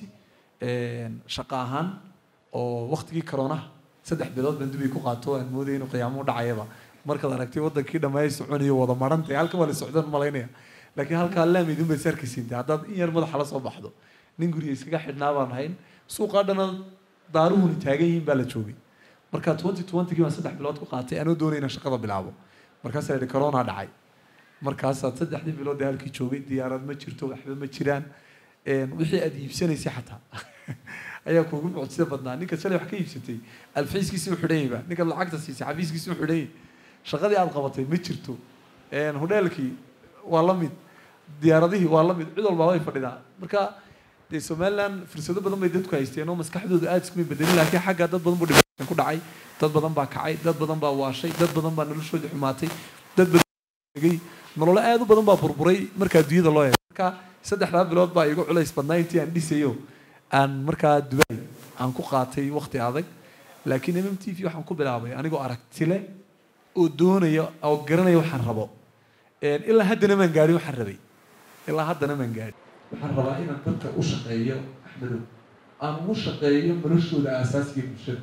shaqo ahaan oo waktigii koronaha saddex bilood baan dubay ku qaato aan moodaya inuu qiyaamo u dhacayaba markaad aragtay wadankii dhammaay soconayo wada marantay halka waa la socdaan malaynaya laakiin halkaa laamidun bay sarkisiintay haddaad in yar madaxa la soo baxdo nin guriga iskaga xidhnaa baan ahayn suuqaa dhana daaruhuni taagan yihiin baa la joogay marka twenty twentygii baan saddex bilood ku qaatay anoo doonay inaan shaqada bilaabo markaasaa yidhi corona dhacay markaasaad saddexdii bilood ee halkii joogay diyaarad ma jirto waxba ma jiraan wixii aad iibsanaysay xataa ayaa kuugu mucjisa badnaa ninka shalay wax ka iibsatay alfiiskiisii u xidhanyayba ninkaad lacagta siisay xafiiskiisii u xidhanyay shaqadii aad qabatay ma jirto hodheelkii waa la mid diyaaradihii waa la mid cid walbaa way fadhidaa marka dee somaliland fursado badan bay dadku haysteen oo maskaxdooda aada iskuma bedelin laakiin xagga dad badan buu dhibaataan ku dhacay dad badan baa kacay dad badan baa waashay dad badan baa noloshoodii xumaatay dad badan nololo aada u badan baa burburay markaa adduunyada loo eego marka saddexdaa bilood baa igu culays badnaa intii aan dhisayo aan markaa dubaay aan ku qaatay wakti adag laakiin m m t v waxaan ku bilaabay anigoo aragtile oo doonaya oo garanaya waxaan rabo ilaa haddana maan gaadhin waxaan rabay ilaa haddana maan gaadhin waxaan rabaa inaan dadka u shaqeeyo axmedow aan ugu shaqeeyo noloshooda aasaasiga bulshada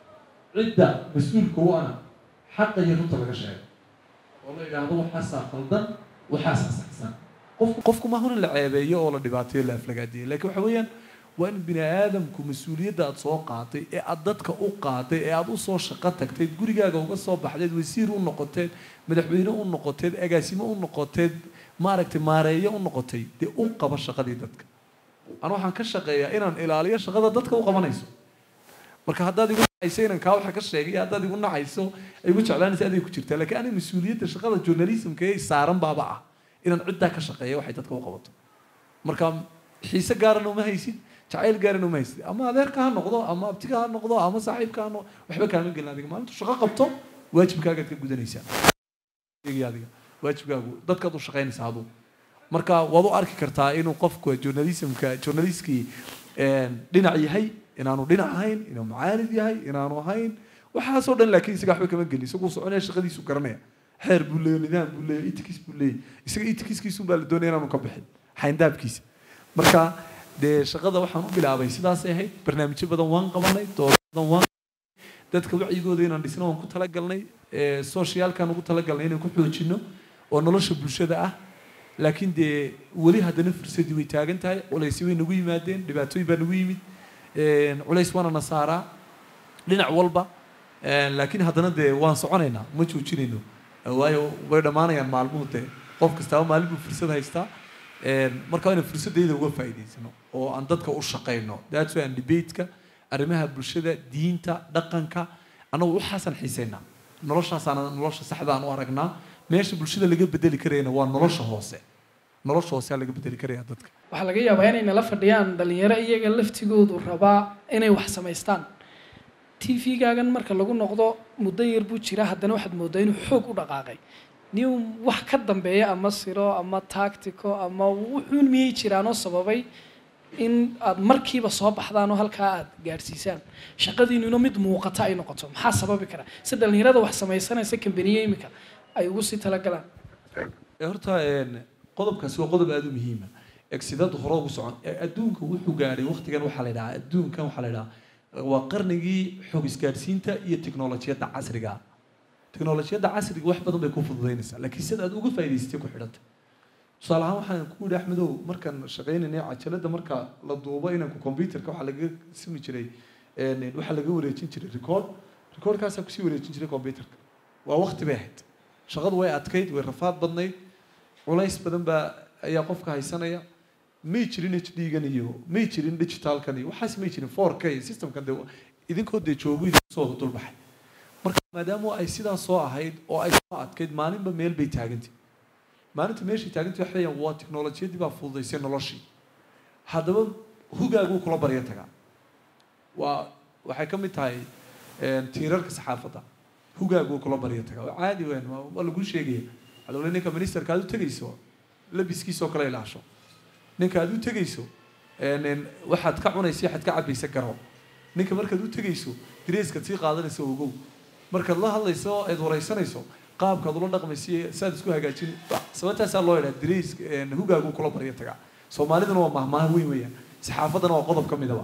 cidda mas-uulka u ana xaqa iyo runta laga sheego oo la yidhaahdo waxaasaa qaldan waxaasaa saxsan qofku qofku maaha in la ceebeeyo oo la dhibaateeyo la aflagaadiyo laakiin waxa weeyaan waa in bini aadamku mas-uuliyadda aada soo qaatay ee aada dadka u qaaday ee aada usoo shaqo tagteed gurigaaga uga soo baxdeed wasiir u noqoteed madaxweyne u noqoteed agaasimo u noqoteed maaragtay maareeyo u noqotay dee u qaba shaqadii dadka anu waxaan ka shaqeeyaa inaan ilaaliyo shaqada dadka u qabanayso marka haddaad igu nacayso inaan kaa waxa ka sheegay haddaad igu nacayso igu jeclaanaysa aday ku jirtaa laakiin aniga mas-uuliyadda shaqada journalismka ee saaran baaba ah inaan ciddaa ka shaqeeya waxay dadka u qabato marka xiise gaarana uma haysid jacayl gaarin uma haysid ama adeerka ha noqdo ama abtiga ha noqdo ama saaxiibka ha noqdo waxba kaama gelin adiga maalintu shaqo qabto waajibkaagaad ka gudanaysaa adiga waajibkaagu dadkaad u shaqaynaysaa aduu marka waad u arki kartaa inuu qofku journalismka journalistkii dhinac yahay inaanu dhinac ahayn inuu mucaalid yahay inaanu ahayn waxaasoo dhan laakiin isaga waxba kama gelin isaguu soconaya shaqadiisu garanaya xeer buu leeyahy nidaam buu leeyahy itikis buu leeyahy isaga itikiskiisun baa la doonaya inaanu ka bixin xayndaabkiisa marka dee shaqada waxaan u bilaabay sidaasay ahayd barnaamijyo badan waan qabanay doodo badan waan dadka wacyigooda inaan dhisno waan ku talagalnay socialkaan ugu talagalnay inaan ku xoojino oo nolosha bulshada ah laakiin dee weli haddana fursadii way taagan tahay culaysyo way nagu yimaadeen dhibaatooyin baa nagu yimid culays waana na saaraa dhinac walba laakiin haddana dee waan soconaynaa ma joojinayno waayo way dhammaanayaan maalmuhu dee qof kastaaba maalin buu fursad haystaa marka inaan fursadayda uga faa'iidaysano oo aan dadka u shaqayno that's why aan debateka arrimaha bulshada diinta dhaqanka annagu waxaasaan xiisaynaa noloshaasaana nolosha saxda aan u aragnaa meesha bulshada laga bedeli karayana waa nolosha hoose nolosha hoose laga bedeli karaya dadka waxaa laga yaabaa inay nala fadhiyaan dhalinyaro iyaga laftigoodu rabaa inay wax samaystaan t v-gaagan marka lagu noqdo muddo yar buu jira haddana waxaad moodaa inuu xoog u dhaqaaqay new wax ka dambeeya ama siro ama tactico ama wuxuun miyay jiraanoo sababay in aad markiiba soo baxdaan oo halkaa aad gaadhsiisaan shaqadiinuna mid muuqata ay noqoto maxaa sababi kara si dhalinyarada wax samaysanaysa kambaniye imika ay ugu sii talagalaan horta qodobkaasi waa qodob aada u muhiima egsidada hore ugu socon adduunka wuxuu gaadhay waqtigan waxaa la yidhahaa adduunkan waxaa la yidhahaa waa qarnigii xog isgaadhsiinta iyo teknolojiyadda casriga teknolojiyadda casriga wax badan bay ku fududaynaysaa laakiin sida aad uga faa'idaysatay ku xidhanta tusaale ahaan waxaan ku yidhi axmedow markaan shaqaynaynay cajalada marka la duubo inanku computerka waxaa laga simi jiray waxaa laga wareejin jiray record recordkaasaa kusii wareejin jiray computerka waa waqti bay ahayd shaqadu way adkayd way rafaad badnayd culays badan baa ayaa qofka haysanaya may jirin h d gan iyo may jirin digitalkan iyo waxaas may jirin four k systemkan dee idinkoo dee joogu soo dulbaxay marka maadaama ay sidaas soo ahayd oo ay soo adkayd maalinba meel bay taagantay maalinta meeshay taagantay waxa weeyaan waa teknolojiyadii baa fududaysay noloshii haddaba hugaaguu kula barya tagaa waa waxay ka mid tahay tiirarka saxaafadda hugaaguu kula barya tagaa waa caadi weyn waa lagu sheegaya alole ninka ministerka aad u tegayso labiskiisoo kale ilaasho ninka aad u tegayso waxaad ka cunaysa waxaad ka cabaysa garo ninka markaad u tegayso dareeskaad sii qaadanaysa ogow markaad la hadlayso eed waraysanayso qaabkaad ula dhaqmaysa saad isku hagaajin sababtaasaa loo yidhaha darees hugaagu kula barya tagaa soomaaliduna waa mahmaha weyn weeyaan saxaafaddana waa qodob ka midaba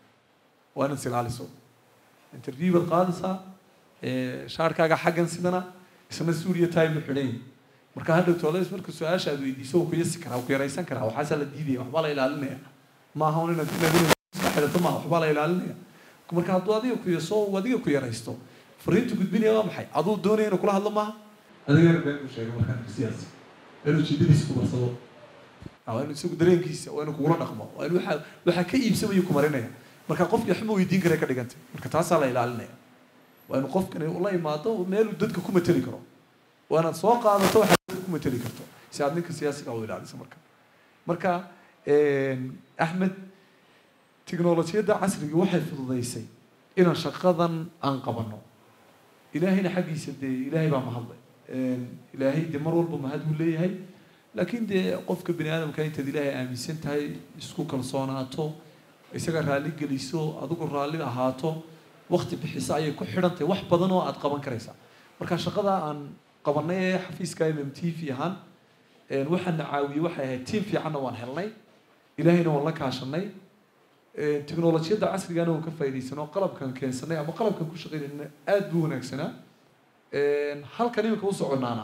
waa inaad isilaaliso interview baad qaadaysaa shaarkaaga xaggan sidana isna suuriya time u xidhan marka hadhow toles marka su-aasha aad weydiiso wuu ku yasi karaa wuu ku yaraysan karaa waxaasaa la diidaya waxbaa la ilaalinaya maaha un inaad inaad iska xidhato maaha waxbaa la ilaalinaya marka hadduu adiga ku yaso uu adiga ku yaraysto fariintu gudbinaya waa maxay aduu doonaya inuu kula hadlo maaha adigana been uu sheegay markaan siyaasi inuu jiddadiisa ku barsado waa inuu isagu dareenkiisa waa inuu kugula dhaqmo waa inuu waxa waxaa ka iibsamayo ku marinaya marka qofkii waxma weydiin kara ka dhigantay marka taasaa la ilaalinaya waa inuu qofkani ula imaado meeluu dadka ku mateli karo waa inaad soo qaadato waxaad dadka ku mateli karto si aad ninka siyaasiga u ilaaliso marka marka axmed teknolojiyadda casriga waxay fududaysay inaan shaqadan aan qabano ilaahayna xaggiisa dee ilaahay baa mahadlay ilaahay dee mar walba mahad buu leeyahay laakiin dee qofka bani aadamka intaad ilaahay aaminsan tahay isku kalsoonaato isaga raalli geliso adigu raalli ahaato wakti bixiso ayay ku xidhan tahay wax badan oo aad qaban karaysaa marka shaqada aan qabanay ee xafiiska m m t v ahaan waxaana caawiyey waxay ahayd tiim fiicanna waan helnay ilaahayna waan la kaashanay teknolojiyadda casrigana waan ka faa'iidaysanoo qalabkan keensanay ama qalabkan ku shaqaynayna aada buu wanaagsanaa halkan iminka u soconaana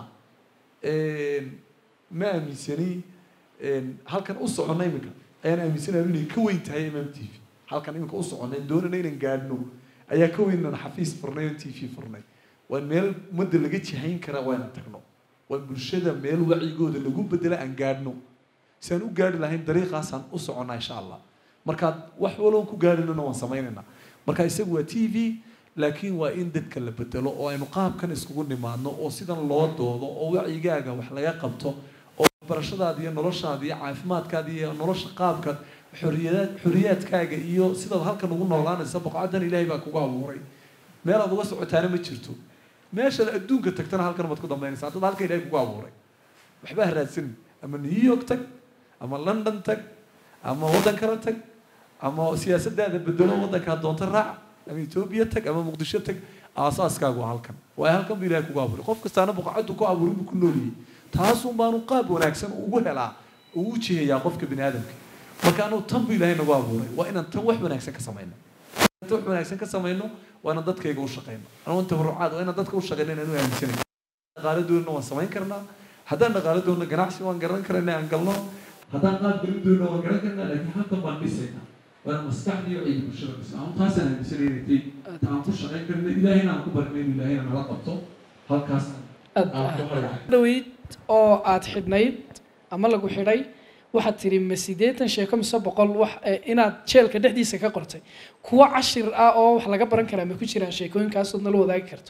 ma aaminsani halkan u soconna iminka ayaan aaminsanayo inay ka weyn tahay m m t v halkan iminka u soconnay doonana inaan gaadhno ayaa ka weyn inaan xafiis furnay oo t v furnay waa meel ummadda laga jihayn kara waa inaan tagno waa bulshada meel wacyigooda lagu bedela aan gaadhno si aan u gaadhi lahayn dariiqaasaan u soconnaa insha allah markaad wax waloon ku gaadhinana waan samaynaynaa marka isagu waa t v laakiin waa in dadka la bedelo oo aynu qaabkan iskugu nimaadno oo sidan loo doodo oo wacyigaaga wax laga qabto oo barashadaada iyo noloshaada iyo caafimaadkaada iyo nolosha qaabkaad xoriyadaad xoriyaadkaaga iyo sidaad halkan ugu noolaanaysa boqocadan ilaahay baa kugu abuuray meel aad uga socotaana ma jirto meeshaad adduunka tagtana halkan baad ku dambaynaysaa dad halka ilaahay kugu abuuray waxba ha raadsanin ama new york tag ama london tag ama waddan kale tag ama siyaasadaada bedelo waddankaa doonta raac ama etoobiya tag ama muqdisho tag aasaaskaagu waa halkan waayo halkan buu ilahay kugu abuuray qof kastaana boqocadu ku abuuray buu ku nooliyey taasun baanu qaab wanaagsan ugu helaa uu u jihayaa qofka bini aadamka marka anu tan buu ilaahay nagu abuuray waa inaan tan wax wanaagsan ka samayno tan wax wanaagsan ka samayno waa inaan dadkayga u shaqayno anu tabarucaad waa inaan dadka u shaqayno inaan u aaminsanay dhaqaaladoodna waan samayn karnaa haddaan dhaqaaladoodna ganacsi waan garan karana aan galno haddaan qaab garan doona waan garan karnaa laakiin halkan baan dhisayna waana maskaxdii iyo ciidi bulshada dhisa aan taasaan aaminsanay inay tahay aan ku shaqayn karna ilaahayna aan ku barnay inuu ilaahayna nala qabto halkaas aan ku harga dhaweyd oo aad xidhnayd ama lagu xidhay waxaad tiri ma siddeetan sheeko mise boqol wax eh, inaad jeelka dhexdiisa ka qortay kuwo cashir ah oo wax laga baran karaa ma ku jiraan sheekooyinkaasood nala wadaagi karto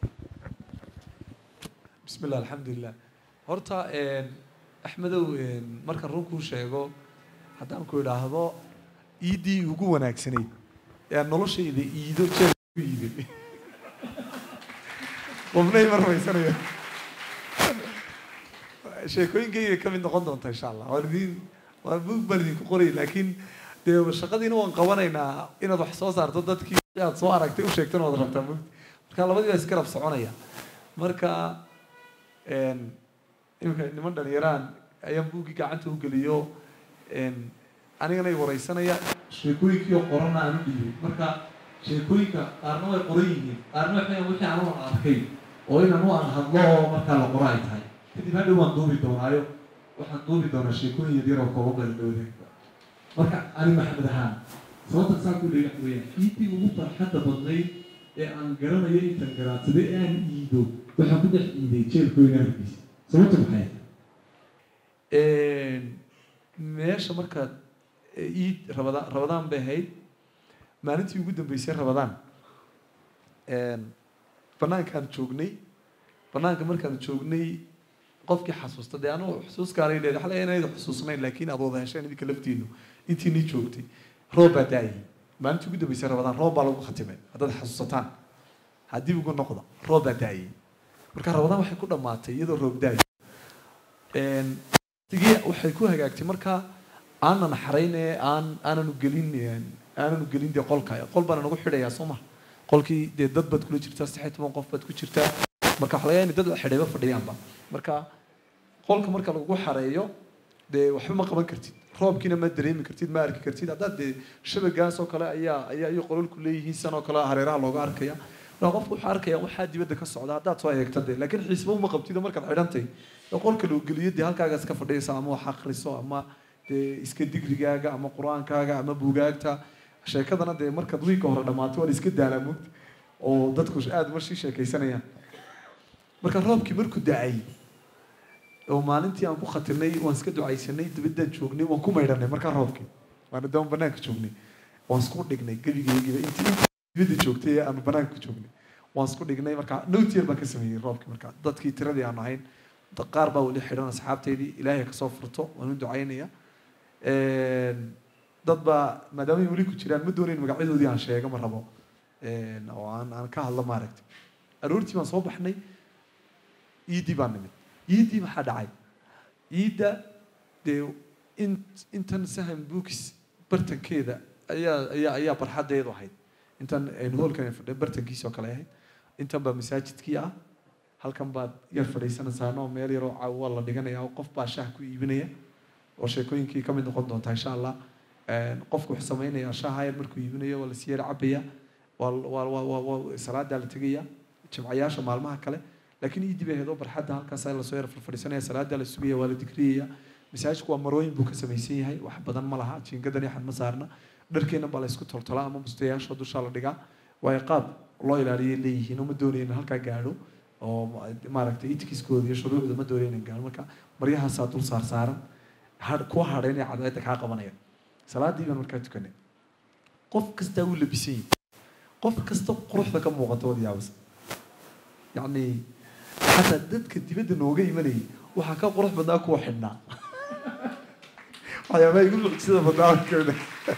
bismi illah alxamdulilah horta axmedow markaan run kuu sheego haddaan ku idhaahdo iiddii ugu wanaagsanayd ee noloshayda iido jeel ku iiday qofnay marmaysanayo sheekooyinkayga ka mid noqon doonta insha allah waan idin waan bug baan idinku qoray laakiin dee shaqadiina waan qabanaynaa inaad wax soo saarto dadkii aad soo aragtay u sheegtana waad rabtaa mugdi marka labadii baa isgarab soconaya marka iminka niman dhalinyaraan ayaan buuggii gacanta u geliyo anigana i wareysanaya sheekooyinkii oo qorana aan u dhiibay marka sheekooyinka qaarna way qoran yihiin qaarna waxay wixii aan u arkay oo inan u aan hadlo oo markaa la qoro ay tahay kadib hadhow waan duubi doonaayo waxaan duubi doonaa sheekooyin yaryar oo kooban baa la wadaagta marka ani maxamed ahaan sababta saa ku leeyahay waxa weeyaan iidii ugu farxadda badnayd ee aan garanayo intaan garaadsaday ee aan iido waxaan ku dhex iiday jeelkooyin arkiisa sababta maxay meesha markaad iid rabadaan rabadaan bay ahayd maalintii ugu dambeysay rabadaan banaankaan joognay banaanka markaan joognay qofkii xasuusta dee anugu xusuuskaalay leedahay waxaa laga inayda xusuusnayn laakiin aad wada hesheen idinka laftiinu intiinii joogtay roob baa daayay maalintii ugu dambeysay rabadaan roob baa lagu khatimay haddaad xasuusataan haddii ugu noqda roob baa daayay marka rabadaan waxay ku dhammaatay iyadoo roob daayo tigii waxay ku hagaagtay markaa aanan xarayne aan aananu gelin aananu gelin dee qolka qol baana nagu xidhayaa soo maha qolkii dee dad baad kula jirtaa saddex iyo toban qof baad ku jirtaa marka waxa laga yaaba in dad la xidhayba fadhiyaanba marka qolka marka lagu xareeyo dee waxba ma qaban kartid roobkiina ma dareemi kartid ma arki kartid haddaad dee shabagaas oo kale ayaa ayaa iyo qololku leeyihiin san oo kale hareeraha looga arkaya marka qofku wuxuu arkaya waxaa dibadda ka socda haddaad soo eegta dee laakiin xiisba uma qabtid markaad xidhantay ee qolka loo geliyo dee halkaaga iska fadhiyaysa ama wax akhriso ama dee iska digrigaaga ama qur-aankaaga ama buugaagta sheekadana dee markaad wiilka hore dhammaato waa la iska daalaa mugta oo dadku aada marshii sheekaysanayaan marka roobkii markuu da-ay oo maalintii aan ku khatirnay waan iska ducaysanay dibaddaan joognay waan ku maydhanay markaa roobkii waana daan banaanka joognay waan isku dhignay gebigeygiiba intii dibadda joogtay ee aanu banaanka joognay waan isku dhignay markaa nowtier baan ka sameeyey roobkii markaa dadkii tiradii aanu ahayn qaar baa weli xidhan asxaabteydii ilaahay kasoo furto waan u ducaynaya dad baa maadaama ay weli ku jiraan ma doonayn magacyadoodii aan sheego ma rabo oo aan aan ka hadlo maaragtay aroortii baan soo baxnay iiddii baan nimid iiddii maxaa dhacay iidda dee in intan sahan books bartankeeda ayaa ayaa ayaa barxadeedu ahayd intan aynu hoolkan fadhiya bartankiisii oo kale ahayd intan baa masaajidkii ah halkan baad yar fadhiisanaysaa oo meel yaroo caawa la dhiganaya oo qof baa shaah ku iibinaya oo sheekooyinkii ka mid noqon doonta insha allah qofku wuxuu samaynayaa shaaha yar markuu iibinayo waa lasii yar cabaya waa waa waa waa waa salaadaa la tegaya jimcayaasha maalmaha kale laakiin iidii bay ahayd oo barxadda halkaas lasoo yar fadhiisanaya salaadaa la sugaya waa la digriyaya masaajidku waa marooyin buu ka samaysan yahay wax badan ma laha jiingadan yaxan ma saarna dharkeena baa la isku toltolaa ama mustayaasha dushaa la dhigaa waayo qaab loo ilaaliyay leeyihiin oo ma doonaya in halkaa gaadho oo maaragtay itikiskooda iyo shuruucda ma doonaya in gaadho marka maryahaasaa dul saar saaran kuwa hadhayn ee cadceedda kaa qabanaya salaadii baan markaa tukanay qof kastaa wuu labisan yahay qof kasta quruxda ka muuqata wad yaabas yacni xataa dadka dibadda nooga imanayay waxaa ka qurux badnaa kuwa xidhnaa waxyaabaha igu mucjisada badnaa kamid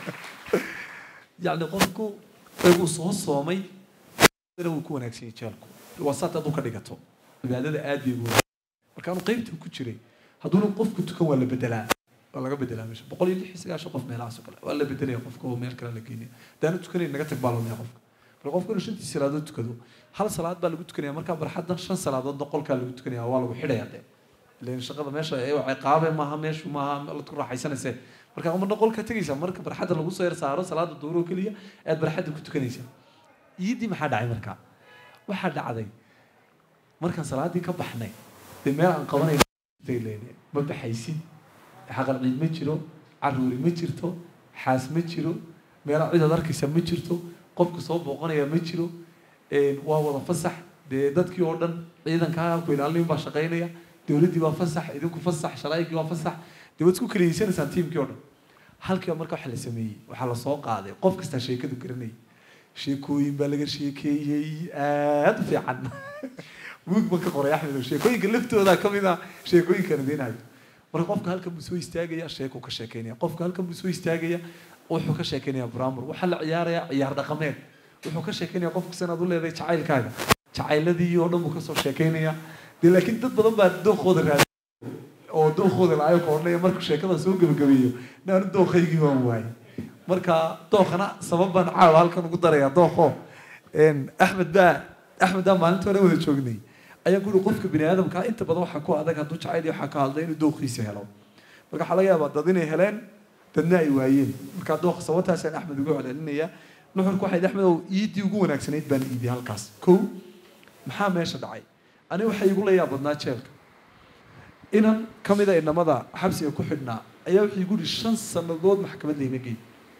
yacni qofku uu soo soomay wuu ku wanaagsan yahay jeelku waa saat hadduu ka dhigato cibaadada aad bay ugu marka aanu qaybtan ku jiray hadduuna qofku tukan waa la bedelaa waa laga bedelaa meesha boqol iyo lix iyo sagaashan qof meelahaas oo kale waa la bedelaya qofka oo meel kale la geenaya haddaanu tukanayn naga tag baa loonaya qofka marka qofku inuu shantii salaadood tukado hal salaad baa lagu tukanaya markaa barxaddan shan salaadoodna qolkaa lagu tukanaya waa lagu xidhaya dee ilan shaqada meesha ee ciqaabe maaha meeshu maaha la ku raaxaysanayse marka marna qolka tegaysa marka barxadda lagu soo yar saaro salaada duuro keliya aad barxadda ku tukanaysa iidii maxaa dhacay markaa waxaa dhacday markaan salaadii ka baxnay dee meel aan qabanay ma baxaysid xaqal ciid ma jiro caruuri ma jirto xaas ma jiro meela cidaad arkaysa ma jirto qofka soo booqanaya ma jiro waa wada fasax dee dadkii oo dhan ciidankaa ku ilaalin baa shaqaynaya dowladdii baa fasax idinku fasax sharaa'igii waa fasax dee waad isku kaleyeysanaysaan tiimkii oo dhan halkiiba marka waxa la sameeyey waxaa lasoo qaaday qof kastaa sheekadu garanayay sheekooyin baa laga sheekeeyey aada u fiican buug baan ka qoray axmed oo sheekooyinka laftooda ka mid ah sheekooyinkan idinayo marka qofka halkan buu soo istaagaya sheekuu ka sheekeynaya qofka halkan buu soo istaagaya wuxuu ka sheekeynaya bramur waxaa la ciyaaraya ciyaar dhaqameed wuxuu ka sheekeynaya qofka sanaad u leedahay jacaylkaaga jacayladii oo dhan buu kasoo sheekeynaya dee laakiin dad badan baa dookooda raadi oo dookooda la-ayo ka odhanaya markuu sheekada soo gebagabeeyo naanu dookaygii waan waayay marka dookana sabab baan caawa halkan ugu daraya dooko axmed baa axmed baa maalinta hore wada joognay ayaa ku yihi qofka bini aadamka inta badan waxaa ku adag hadduu jacayl waxaa ka hadlay inuu dooqiisa helo marka waxaa laga yaabaa dad inay heleen dadna ay waayeen marka dooqa sababtaasaan axmed ugu celcelinaya nuxurku waxay axmed ow iidii ugu wanaagsanayd baan iidiyay halkaas kow maxaa meesha dhacay aniga waxay igu la yaab badnaa jeelka inan ka mida inamada xabsiga ku xidhnaa ayaa wuxuu igu yihi shan sannadood maxkamad layma geey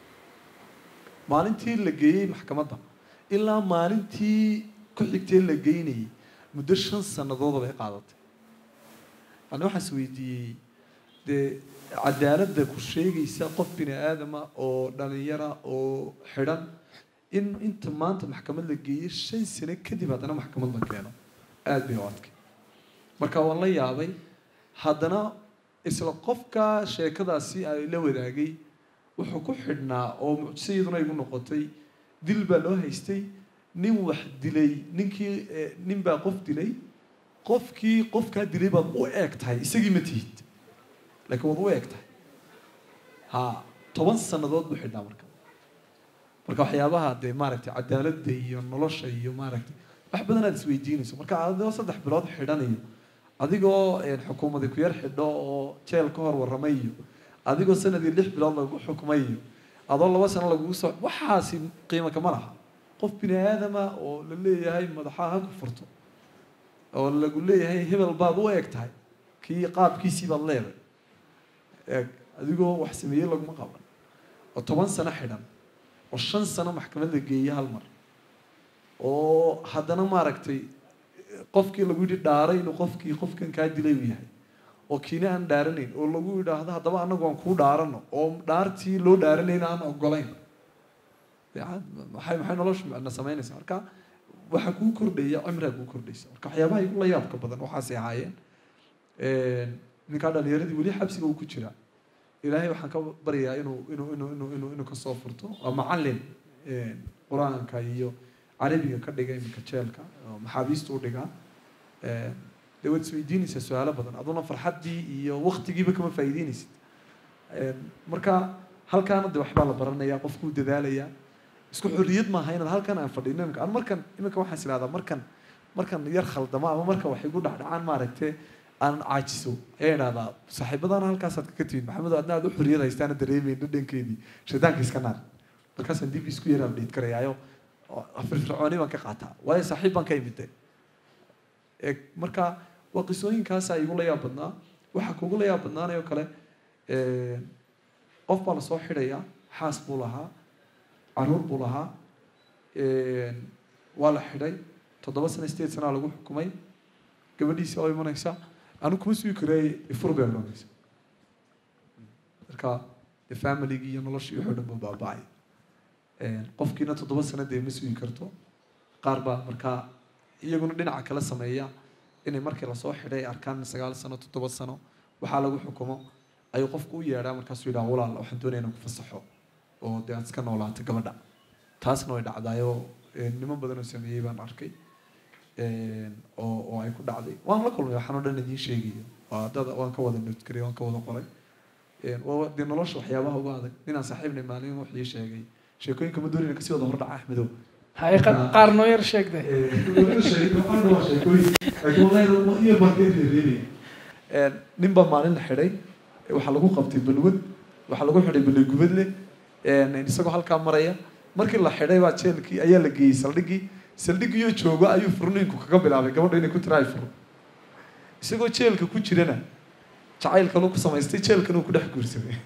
maalintii la geeyey maxkamadda ilaa maalintii ku xigtee la geynayay muddo shan sannadood bay qaadatay ani waxaan is weydiiyey dee cadaaladda ku sheegaysa qof bini aadama oo dhalinyara oo xidhan in inta maanta maxkamad la geeyey shan sano kadib haddana maxkamad la keeno aada bay u adkay marka waan la yaabay haddana isla qofka sheekadaasi ay la wadaagay wuxuu ku xidhnaa oo mucjiso iyaduna igu noqotay dil baa loo haystay nin wax dilay ninkii nin baa qof dilay qofkii qofkaa dilay baad u eeg tahay isagii ma tihid laakiin waad u eeg tahay ha toban sannadood buu xidhnaa marka marka waxyaabaha dee maaragtay cadaaladda iyo nolosha iyo maaragtay wax badan aad isweydiinayso marka adigoo saddex bilood xidhanayo adigoo xukuumadi ku yar xidho oo jeel ka hor warramay iyo adigoo sanadii lix bilood lagu xukumay iyo adoo laba sano lagugu soo waxaasi qiimo kama laha qof bini aadama oo la leeyahay madaxaa ha ku furto oo lagu leeyahay hebel baad u eeg tahay kii qaabkiisii baad leeday eeg adigoo wax sameeyey laguma qaban oo toban sano xidhan oo shan sano maxkamad la geeyey hal mar oo haddana maaragtay qofkii lagu yidhi dhaaray inuu qofkii qofkan kaa dilay uu yahay oo kiina aan dhaaranayn oo lagu yidhaahdo haddaba anagu aan kuu dhaarano oo dhaartii loo dhaaranayna aan ogolayn maxay maxay noloshu na samaynaysaa marka waxaa kuu kordhaya cimrigaa kuu kordhaysa marka waxyaabaha igu la yaabka badan waxaasay ahaayeen ninkaa dhalinyaradii weli xabsiga uu ku jira ilaahay waxaan ka baryayaa inuu inuu inuu inuu inuu inuu kasoo furto waa macallin qur-aanka iyo carabiga ka dhiga iminka jeelka oo maxaabiista u dhigaa dee waad isweydiinaysaa su-aalo badan aduna farxaddii iyo waktigiiba kama faa'iideynaysid marka halkaana de waxbaa la baranaya qofkuu dadaalayaa isku xorriyad maaha inaad halkan aan fadhino imika an markan iminka waxaan is ihahdaa markan markan yar khaldamo ama markan wax igu dhacdhacaan maaragte aan caajiso ayaa idhahdaa saaxiibadana halkaasaad kaga timid maxamedo adna aad u xorriyad haystaana dareemayn dhadhankeedii shaydaanka iska naar markaasaan dib isku yar abdhiid karayaayo firfircooni baan ka qaataa waayo saaxiib baan ka imide marka waa qisooyinkaasaa igu la yaab badnaa waxaa kugu la yaab badnaanayoo kale qof baa lasoo xidhayaa xaas buu lahaa caruur buu lahaa waa la xidhay toddoba sana sideed sanaa lagu xukumay gabadhiisi oo imanaysa anu kuma sugi kareey ifur bay odhanaysa marka de familygii iyo noloshii wuxuu dhan buu baaba'ay qofkiina toddoba sano dee ma sugi karto qaar baa markaa iyaguna dhinaca kala sameeya inay markii lasoo xidhay ay arkaan sagaal sano toddoba sano waxaa lagu xukumo ayuu qofku u yeedhaa markaasuu yidhaha walaal waxaan doonaya inaan ku fasaxo oo dee aad iska noolaato gabadha taasna way dhacdaayoo niman badan oo sameeyey baan arkay oo oo ay ku dhacday waan la kulmay waxaan oo dhan idiin sheegayo waa dad waan ka wada notgaray waan ka wada qoray waa dee nolosha waxyaabaha uga adag ninaan saaxiibnay maalin wuxuu ii sheegay sheekooyinka ma doonayna kasii wada hordhaca axmedow hay qa- qaar noo yar sheegde nin baa maalin la xidhay waxaa lagu qabtay balwad waxaa lagu xidhay ballegubadle isagoo halkaa maraya markii la xidhay baa jeelkii ayaa la geeyey saldhiggii saldhiggiyo joogo ayuu furniinku kaga bilaabay gabadha inay ku tiraay fur isagoo jeelka ku jirana jacaylkanuu ku samaystay jeelkan uu ku dhex guursaday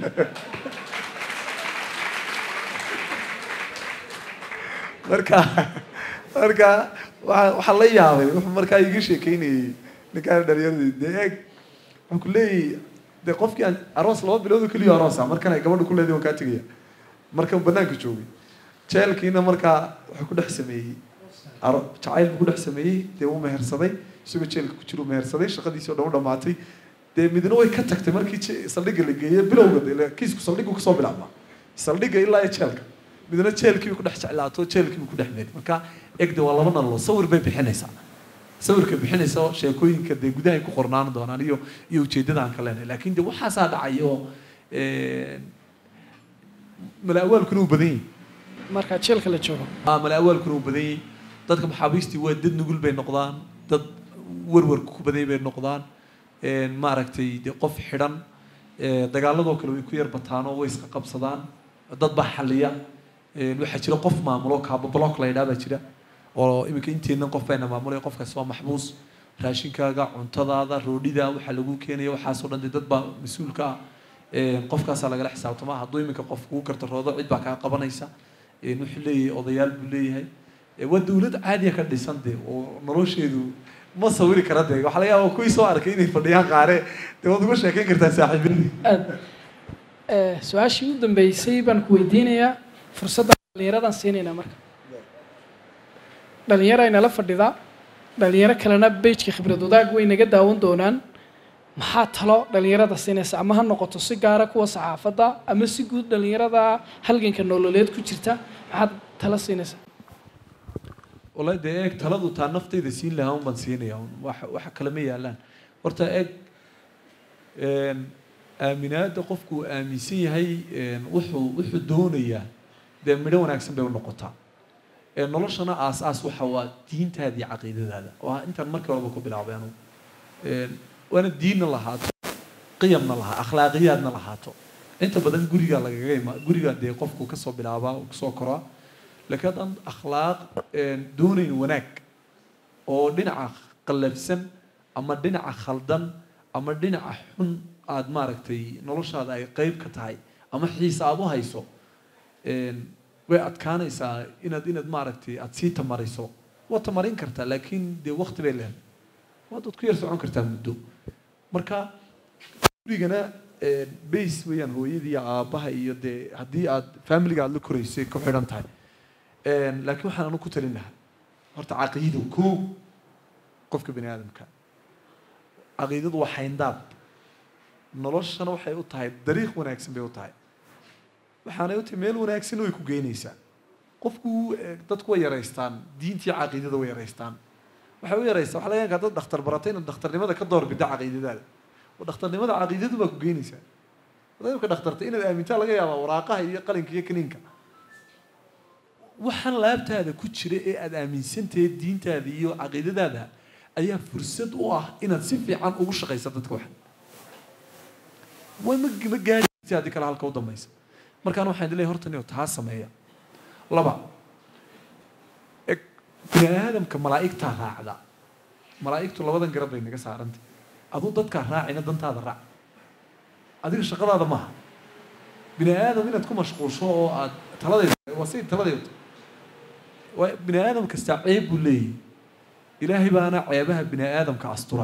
marka marka waa waxaa la yaabay wuxuu markaa iga sheekeynayey ninkaan dhalinyaradi dee eeg waxaan ku leeyahay dee qofkii aan aroos laba bilood oo keliya aroosa markan ay gabadha ku leedahay waan kaa tegaya markan banaanka joogay jeelkiina markaa wuxuu ku dhex sameeyey aro jacayl buu ku dhex sameeyey dee wuu mehersaday isagoo jeelka ku jira uu mehersaday shaqadiisii oo dhan u dhamaatay dee midna way ka tagtay markii je- saldhigga la geeyey bilowga dee kiisku saldhiggu kasoo bilaabmaa saldhigga ilaa iyo jeelka midna jeelkii ku dhex jeclaato jeelkii ku dhex meeray marka egde waa laba nallo sawir bay bixinaysaa sawirka bixinaysa sheekooyinka dee gudahay ku qornaan doonaan iyo iyo ujeeddada aan ka leenahay laakiin de waxaasaa dhacay oo mala-awaalkuna uu badan yahay marka jeelka la joogo ah mala-awaalkuna uu badan yahay dadka maxaabiistii waa dad nugul bay noqdaan dad warwarka ku badan bay noqdaan maaragtay dee qof xidhan dagaaladoo kale way ku yar bataan oo way iska qabsadaan dad baa xaliya waxaa jira qof maamulo kaaba block la yidhaha baa jira oo iminka inteennan qof bayna maamulaya qofkaas waa maxbuus raashinkaaga cuntadaada roodhida waxaa lagu keenaya waxaasoo dhan dee dad baa mas-uulka ah qofkaasaa lagala xisaabtamaa hadduu iminka qof kugu kartaroodo cid baa kaa qabanaysa wuxuu leeyahay odayaal buu leeyahay waa dawlad caadiya ka dhisan dee oo nolosheedu ma sawiri kara dee waxaa laga yaaba kuwii soo arkay inay fadhiyaan qaare dee waad uga sheekeyn kartaa saaxiibadii aad su-aashii u dambeysay baan ku weydiinayaa fursadda dhallinyaradan siinaynaa marka dhalinyaro ay nala fadhidaa dhalinyaro kalena bejka khibrad wadaag way naga daawan doonaan maxaa talo dhalinyarada siinaysa ama ha noqoto si gaara kuwa saxaafadda ama si guud dhalinyarada halganka nololeed ku jirta maxaad talo siinaysaa wallahi dee eeg taladu taa naftayda siin lahaa un baan siinaya un wax waxa kale ma yaalaan horta eeg aaminaada qofku uu aaminsan yahay wuxuu wuxuu doonayaa dee midho wanaagsan bay u noqotaa noloshana aas aas waxa waa diintaada iyo caqiidadaada oo ah intaan markii horeba ku bilaabay anugu waana diinna lahaato qiyamna lahaa akhlaaqiyaadna lahaato inta badan guriga lagaga ima guriga dee qofku kasoo bilaabaa oo kasoo koraa laakiin haddaan akhlaaq doonayn wanaag oo dhinaca qallafsan ama dhinaca khaldan ama dhinaca xun aada maaragtay noloshaada ay qeyb ka tahay ama xiisa aada u hayso way adkaanaysaa inaad inaad maaragtay aada sii tamarayso waad tamarin kartaa laakiin dee wakti bay leedahay waad ku yar socon kartaa muddo marka gurigana base weeyaan hooyadii iyo aabbaha iyo dee haddii aad familiga aada la koraysay ku xidhan tahay laakiin waxaan anu ku talin lahaa horta caqiido koo qofka bani aadamka caqiidadu waa xayndaab noloshana waxay u tahay dariiq wanaagsan bay u tahay waxaanay u tahay meel wanaagsan way ku geynaysaa qofku dadku way yaraystaan diintii caqiidada way yaraystaan waxay u yaraysaa waxaa laga yakaa dad dhakhtar baratay inaad dhakhtarnimada ka doorbida caqiidadaada oo dhakhtarnimada caqiidadu baa ku geynaysaa hadaad imka dhakhtarta inaad aamintaa laga yaabaa waraaqaha iyo qalinka iyo kaniinka waxaan laabtaada ku jira ee aada aaminsantahay diintaada iyo caqiidadaada ayaa fursad u ah inaad si fiican ugu shaqaysa dadka wax way ma ma gaari haddii kale halka u dambaysa markaan waxaan leeyahay horta niyo taa sameeya laba eg bini aadamka malaa'igtaa raacda malaa'igtu labadan garab bay naga saarantay aduu dadkaa raacina dantaada raac adiga shaqadaada maaha bini aadam inaad ku mashquulsho oo aad taladeeda waa say taladeedu waa bini aadam kastaa ceeb buu leeyahy ilaahay baana ceebaha bini aadamka astura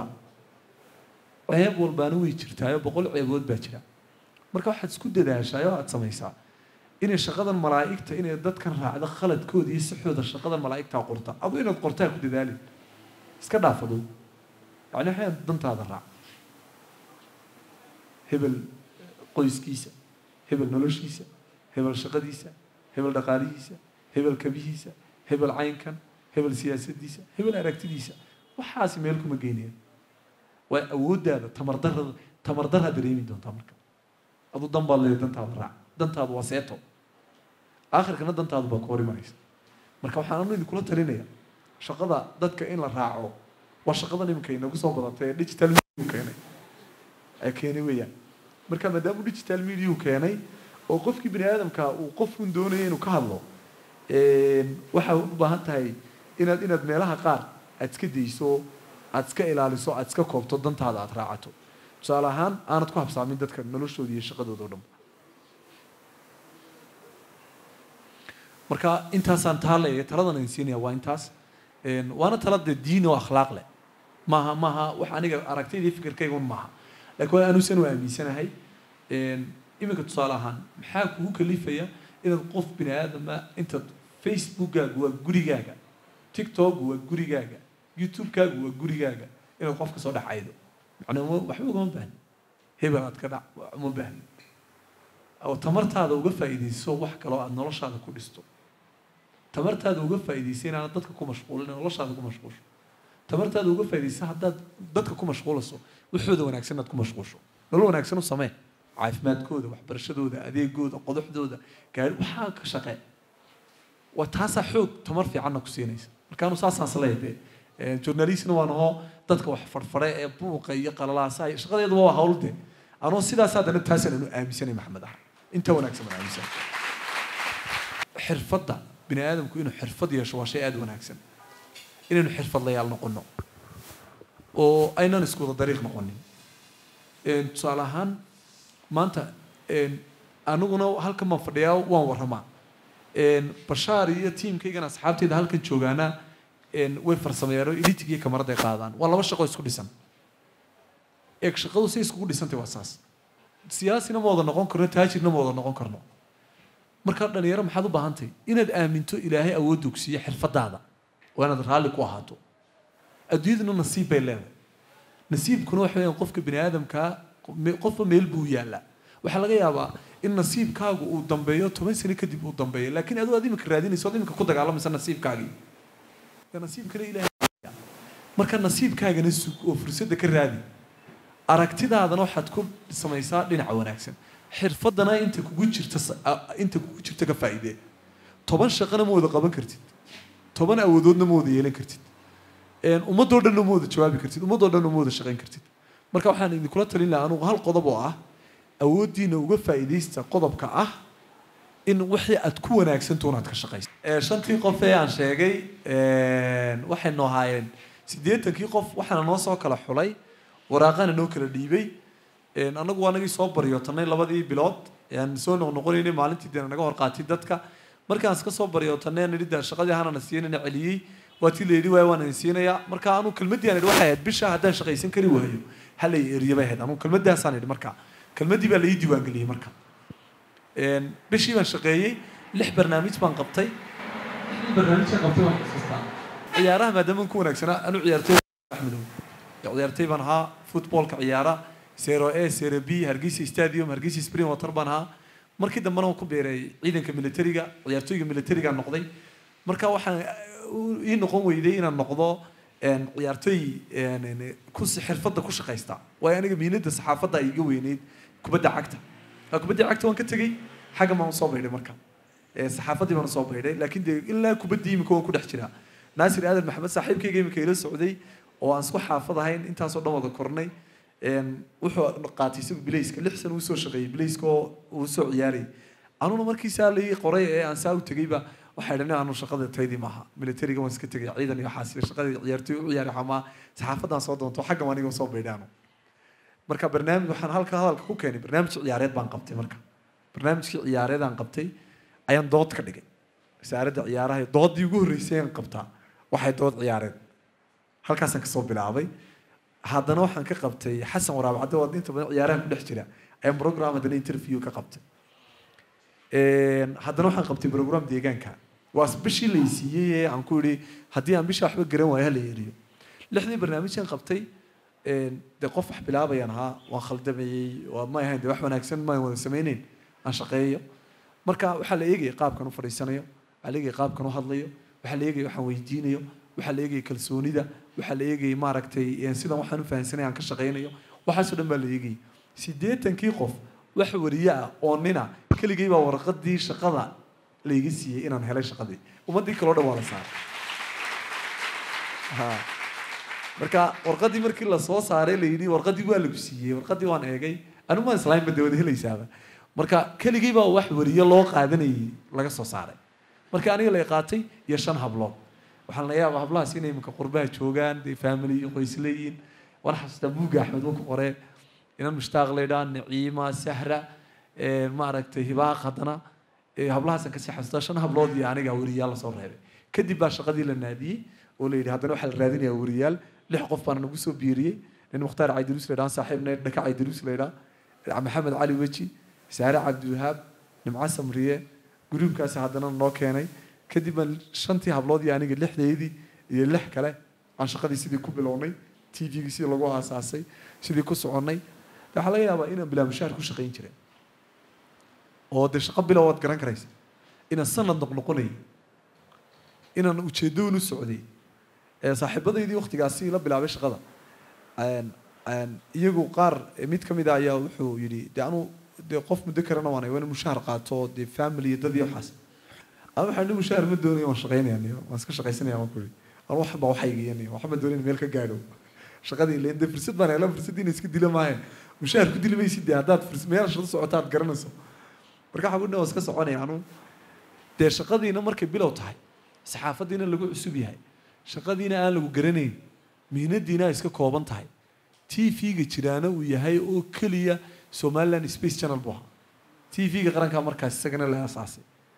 ceeb walbaana way jirtaayo boqol ceebood baa jira marka waxaad isku dadaashaay oo aada samaysaa inay shaqadan malaa'igta inay dadkan raacdo khaladkooda iyo sixooda shaqadan malaa'igtaa qorta adu inaad qortaa ku dadaalin iska dhaafado yani waxay dantaada raac hebel qoyskiisa hebel noloshiisa hebel shaqadiisa hebel dhaqaalihiisa hebel kabihiisa hebel caynkan hebel siyaasadiisa hebel aragtidiisa waxaasi meel kuma geynayaan waa awooddaada tamardarada tamardaraa dareemi doontaa marka aduu dan baad leedahay dantaada raac dantaadu waa seeto aakhirkana dantaadu baa ku hor imanaysa marka waxaan anu idinkula talinaya shaqada dadka in la raaco waa shaqadan iminka inagu soo badatay ee digital media keenay ee keenay weeyaan marka maadaama digital media uu keenay oo qofkii bini aadamka uu qofkun doonaya inuu ka hadlo waxaa u baahan tahay inaad inaad meelaha qaar aad iska dayso aad iska ilaaliso aad iska koobto dantaada aad raacato tusaale ahaan aanad ku habsaamin dadka noloshooda iyo shaqadooda o dhan marka intaasaan taa leeyahay taladan aan siinaya waa intaas waana tala dee diin oo akhlaaq leh maaha maaha wax aniga aragtayda iyo fikirkayga un maaha laakiin waa anuusan u aaminsanahay iminka tusaale ahaan maxaa kugu kalifaya inaad qof bini aadama intaad facebookkaagu waa gurigaaga tiktokgu waa gurigaaga youtubekaagu waa gurigaaga inaad qof ka soo dhex caydo macnaa waxba ugama baahni hebel aad ka dhac uma baahni oo tamartaada uga faa'iidayso wax kaloo aada noloshaada ku dhisto tamartaada uga faa'iidaysa inaanad dadka ku mashquulin noloshaada ku mashquulsho tamartaada uga faa'iidaysa haddaad dadka ku mashquulayso waxooda wanaagsan inaad ku mashquulsho nolol wanaagsan u samee caafimaadkooda waxbarashadooda adeegooda qodoxdooda gaari waxaa ka shaqee waa taasaa xoog tamar fiicanna ku siinaysa markaanu saasaas leeyahay dee journalistna waan ahoo dadka wax farfare ee buuqa iyo qalalaasaha iyo shaqadeedu waa hawl dee anoo sidaas haddana taasaan anu aaminsanay maxamed ah inta wanaagsan baan aaminsanay xirfadda bini aadamku inuu xirfad yeesho waa shay aada wanaagsan inaynu xirfadlayaal noqono oo aynan isku wada dariiq noqonin tusaale ahaan maanta aniguna halkan baan fadhiyaa waan warramaa bashaar iyo tiimkaygana asxaabteyda halkan joogaana way farsameeyaan oo editing iyo kamaraday qaadaan waa laba shaqo isku dhisan eeg shaqadu say iskugu dhisantay waa saas siyaasina ma wada noqon karno taajirna ma wada noqon karno markaa dhalinyaro maxaad u baahantay inaad aaminto ilaahay awood ogsiiyo xirfadaada waa inaad raalli ku ahaato adduunyaduna nasiib bay leedahay nasiibkuna waxa weeyaan qofka bini aadamkaa qofba meel buu yaallaa waxaa laga yaabaa in nasiibkaagu uu dambeeyo toban sano kadib uu dambeeyo laakiin aduu aad imika raadinayso ad imika ku dagaalamaysa nasiibkaagii nasiibkana ilahay marka nasiibkaagana sug oo fursadda ka raadi aragtidaadana waxaad ku samaysaa dhinaca wanaagsan xirfadana inta kugu jirta inta kugu jirta ka faa'iidee toban shaqana ma wada qaban kartid toban awoodoodna ma wada yeelan kartid ummadoo dhanna ma wada jawaabi kartid ummadoo dhanna ma wada shaqayn kartid marka waxaan idinkula talin lahaa anugu hal qodob oo ah awooddiina uga faa'iidaysta qodobka ah in wixii aad ku wanaagsanto unaad ka shaqaysa shantii qof ee aan sheegay waxaynu ahaayeen siddeetankii qof waxaana noo soo kala xulay waraaqana noo kala dhiibay annagu waa nagii soo baryootanay labadii bilood aan soo noqnoqonaynay maalintii deena naga hor qaatay dadka markaan iska soo baryootanay aan idhi dee shaqadii hanana siinana celiyey waa tii la yidhi waay waan idin siinayaa marka anu kelmaddii aan idhi waxay ahayd bisha haddaan shaqaysan kari waayo hala eriya bay ahayd anu kelmaddaasaan idhi marka kelmaddii baa la ii diiwaangeliyey marka bishii baan shaqeeyey lix barnaamij baan qabtay barnaamijka qabtay waan xasuustaa ciyaaraha maadaama ku wanaagsanaa anu ciyaartay axmedow ciyaartay baan ahaa footballka ciyaara sero a sero b hargeysa stadium hargeysa spring water baan ahaa markii dambena waan ku beeray ciidanka militariga ciyaartooyga militariga noqday marka waxaan ii noqon weyday inaan noqdo ciyaartooy ku xirfadda ku shaqaysta waayo aniga miinada saxaafadda ay iga weyneyd kubadda cagta kubadda cagta waan ka tegey xagga baan usoo baydhay marka saxaafaddii baan usoo baydhay laakiin dee ilaa kubaddii imika waan ku dhex jiraa naasir aadan maxamed saaxiibkayga imika ila socday oo aan isku xaafad ahayn intaasoo dhan wada kornay wuxuu qaatay isagu bilayska lix sana uu soo shaqeeyey bilayska oo uu soo ciyaarayay anuna markii saa lai qoray ee aan saa u tegeyba waxay dhani anu shaqada taydii maaha militariga waan iska tegay ciidan iyo waxaas shaqadii ciyaartooy u ciyaari xamaa saxaafaddaan soo doonto xagga aniga soo baydhaano marka barnaamij waxaan halka hadalka ku keenay barnaamij ciyaareed baan qabtay marka barnaamijkii ciyaareed aan qabtay ayaan dood ka dhigay wasaaradda ciyaaraha doodii ugu horreysay aan qabtaa waxay dood ciyaareed halkaasaan kasoo bilaabay haddana waxaan ka qabtay xasan waraab cadde waa inta badan ciyaaraha ku dhex jira ayaan program haddana interview ka qabtay haddana waxaan qabtay program deegaanka waa bishii la siiyey ee aan ku idhi haddii aan bisha waxba garan waayo hala eriyo lixdii barnaamijkan qabtay dee qof wax bilaabayaan ahaa waan khaldamayey waa may ahayn de wax wanaagsan maan wada sameyneyn aan shaqeeyo marka waxaa la eegaya qaabkan u fadhiisanayo waxaa la eegaya qaabkan u hadlayo waxaa la eegaya waxaan weydiinayo waxaa la eegaya kalsoonida waxaa la eegaya maaragtay sidan waxaan u fahansanay aan ka shaqeynayo waxaasoo dhan baa la eegayay siddeetankii qof wax wariye ah oo nina keligay baa warqadii shaqada layga siiyey inaan helay shaqadii ummaddii kaleo dhan waa la saaray ha marka warqadii markii lasoo saaray la yidhi warqadii waa lagu siiyey warqadii waan eegay anigu maan islaamba dee wada helaysaaba marka keligii baa wax wariye loo qaadanayay laga soo saaray marka aniga la qaatay iyo shan hablood waxaan la yaaba hablahaas inay iminka qurbaha joogaan dee family iyo qoys leeyihiin waan xasuustaa buugga axmed uu ku qoree inan mushtaaq laydhaa naciima sahra maaragtay hibaaq haddana hablahaasaan kasii xasuustaa shan hablood iyo aniga wariyaal lasoo reebay kadib baa shaqadii la naadiyey oo la yidhi haddana waxaa la raadinayaa wariyaal lix qof baana nagu soo biiriyey nin mukhtaar caydiruus laydhaa saaxiibna dhaka caydiruus laydhaa maxamed cali weji saare cabdiwahaab nimco samriye gruubkaasi haddana noo keenay kadib baan shantii hablood iyo aniga lixdeydii iyo lix kale aan shaqadii sidii ku bilownay t v-gii sidii lagu aasaasay sidii ku soconnay waxaa laga yaabaa inaan bilaa mushaar ku shaqayn jiray oo dee shaqo bilow waad garan karaysa inaan sanad noqnoqonayay inaan ujeedoon u socday saaxiibadaydii waktigaasi la bilaabay shaqada iyagu qaar mid ka mid a ayaa wuxuu yidhi de anu dee qof muddo karana waan waa in mushaar qaato dee family iyo dad iyo waxaas ama waxaan ni mushaar ma doonaya waan shaqaynaya niyo waan iska shaqaysanaya waan kuli anu waxba waxaygiya niyo waxba doonaya meel ka gaadho shaqadii leen dee fursad baan hela fursad inay iska dila maahe mushaar ku dili maysid dee haddaad furs meel shaqo socoto aad garanayso marka waxaa kudhi waan iska soconaya anu dee shaqadiina markay bilow tahay saxaafadiina lagu cusub yahay shaqadiina aan lagu garanayn mihnadiina ay iska kooban tahay t v-ga jiraana uu yahay oo keliya somaliland space channel buu ahaa t v-ga qarankaa markaas isagana la aasaasay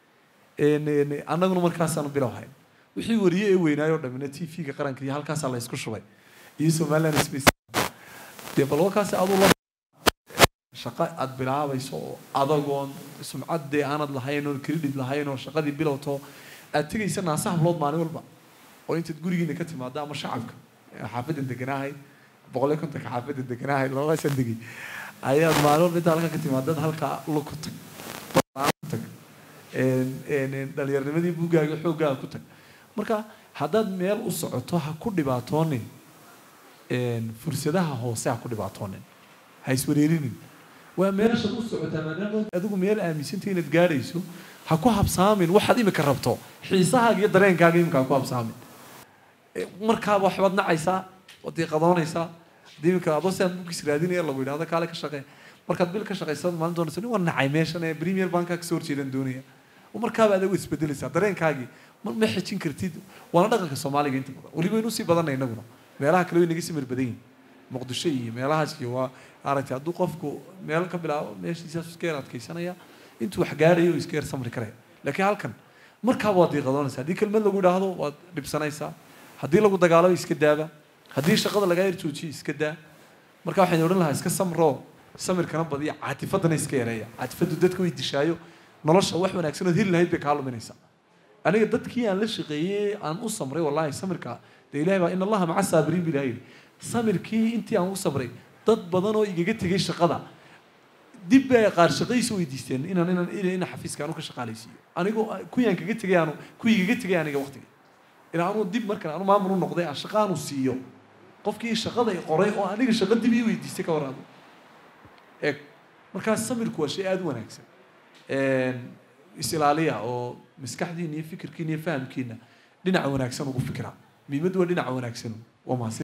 annaguna markaasaanu bilow hayn wixii wariye ee weynaayoo dhamina t v-ga qaranka iyo halkaasaa la isku shubay iyo somaliland space dee bal warkaasi aduu la shaqo aada bilaabayso oo adagoon sumcad dee aanad lahayn oon credit lahayn oo shaqadii bilowto aad tegaysa naasa hablood maalin walba oo intaad gurigiina ka timaado ama shacabka xaafadan deganaahay boqol iyo kontonka xaafadan deganaahay labadaasaan degay ayaad maalin walba intaa halkaa ka timaadad halkaa luku tag tag dhalinyarnimadii buuggaaga xooggaaga ku tag marka haddaad meel u socoto ha ku dhibaatoonin fursadaha hoose ha ku dhibaatoonin ha iswareerinin waa meeshaad u socotaa maadaama adigu meel aaminsantay inaad gaadhayso ha ku habsaamin waxaad imika rabto xiisahaaga iyo dareenkaaga imika ha ku habsaamin markaaba waxbaad nacaysaa waad iqadoonaysaa haddii imika adoo siaan bugis raadinaya lagu yidhahdo kaale ka shaqee markaad bil ka shaqaysa maalin doonaysa nin waa nacay meeshan ee premier banka kasoo horjeedaan doonaya markaaba adigu isbedelaysaa dareenkaagii ma ma xejin kartid waana dhaqanka soomaaliga inta badan weliba inuu sii badanay inaguna meelaha kale way naga simir badan yihin muqdisho iyo meelahaas iyo waa aragtay hadduu qofku meel ka bilaabo meeshiisaas iska yar adkaysanaya intuu wax gaadhayo uu iska yar samri karaya laakiin halkan markaaba waad diiqadoonaysaa haddii kelmad lagu idhaahdo waad dhibsanaysaa haddii lagu dagaalo iska daaba haddii shaqada lagaa yar joojiyo iska daa marka waxaan odhan lahaa iska samroo samirkana badiya caatifadana iska yareeya caatifadu dadka way dishaayo nolosha wax wanaagsan ood heli lahayd bay kaa luminaysaa aniga dadkii aan la shaqeeyey aan u samray wallahi samirka dee ilahay baa in allaha maca saabiriin bi ilahay yidhi samirkii intii aan u samray dad badan oo igaga tegay shaqada dib bay qaar shaqadiisa weydiisteen inaan inaan ina xafiiska aanu ka shaqaalaysiiyo anigu kuwiyaan kaga tegay aanu kuwii igaga tegay aniga waqtiga ilaa anuu dib markan anu maamul u noqday aan shaqa aanu siiyo qofkii shaqada i qoray oo aniga shaqo dib ii weydiistay ka waraado eeg markaas samirku waa shay aada u wanaagsan is-ilaaliya oo maskaxdiina iyo fikirkiina iyo fahamkiina dhinaca wanaagsan ugu fikira muhiimaddu waa dhinaca wanaagsan waa mahadsan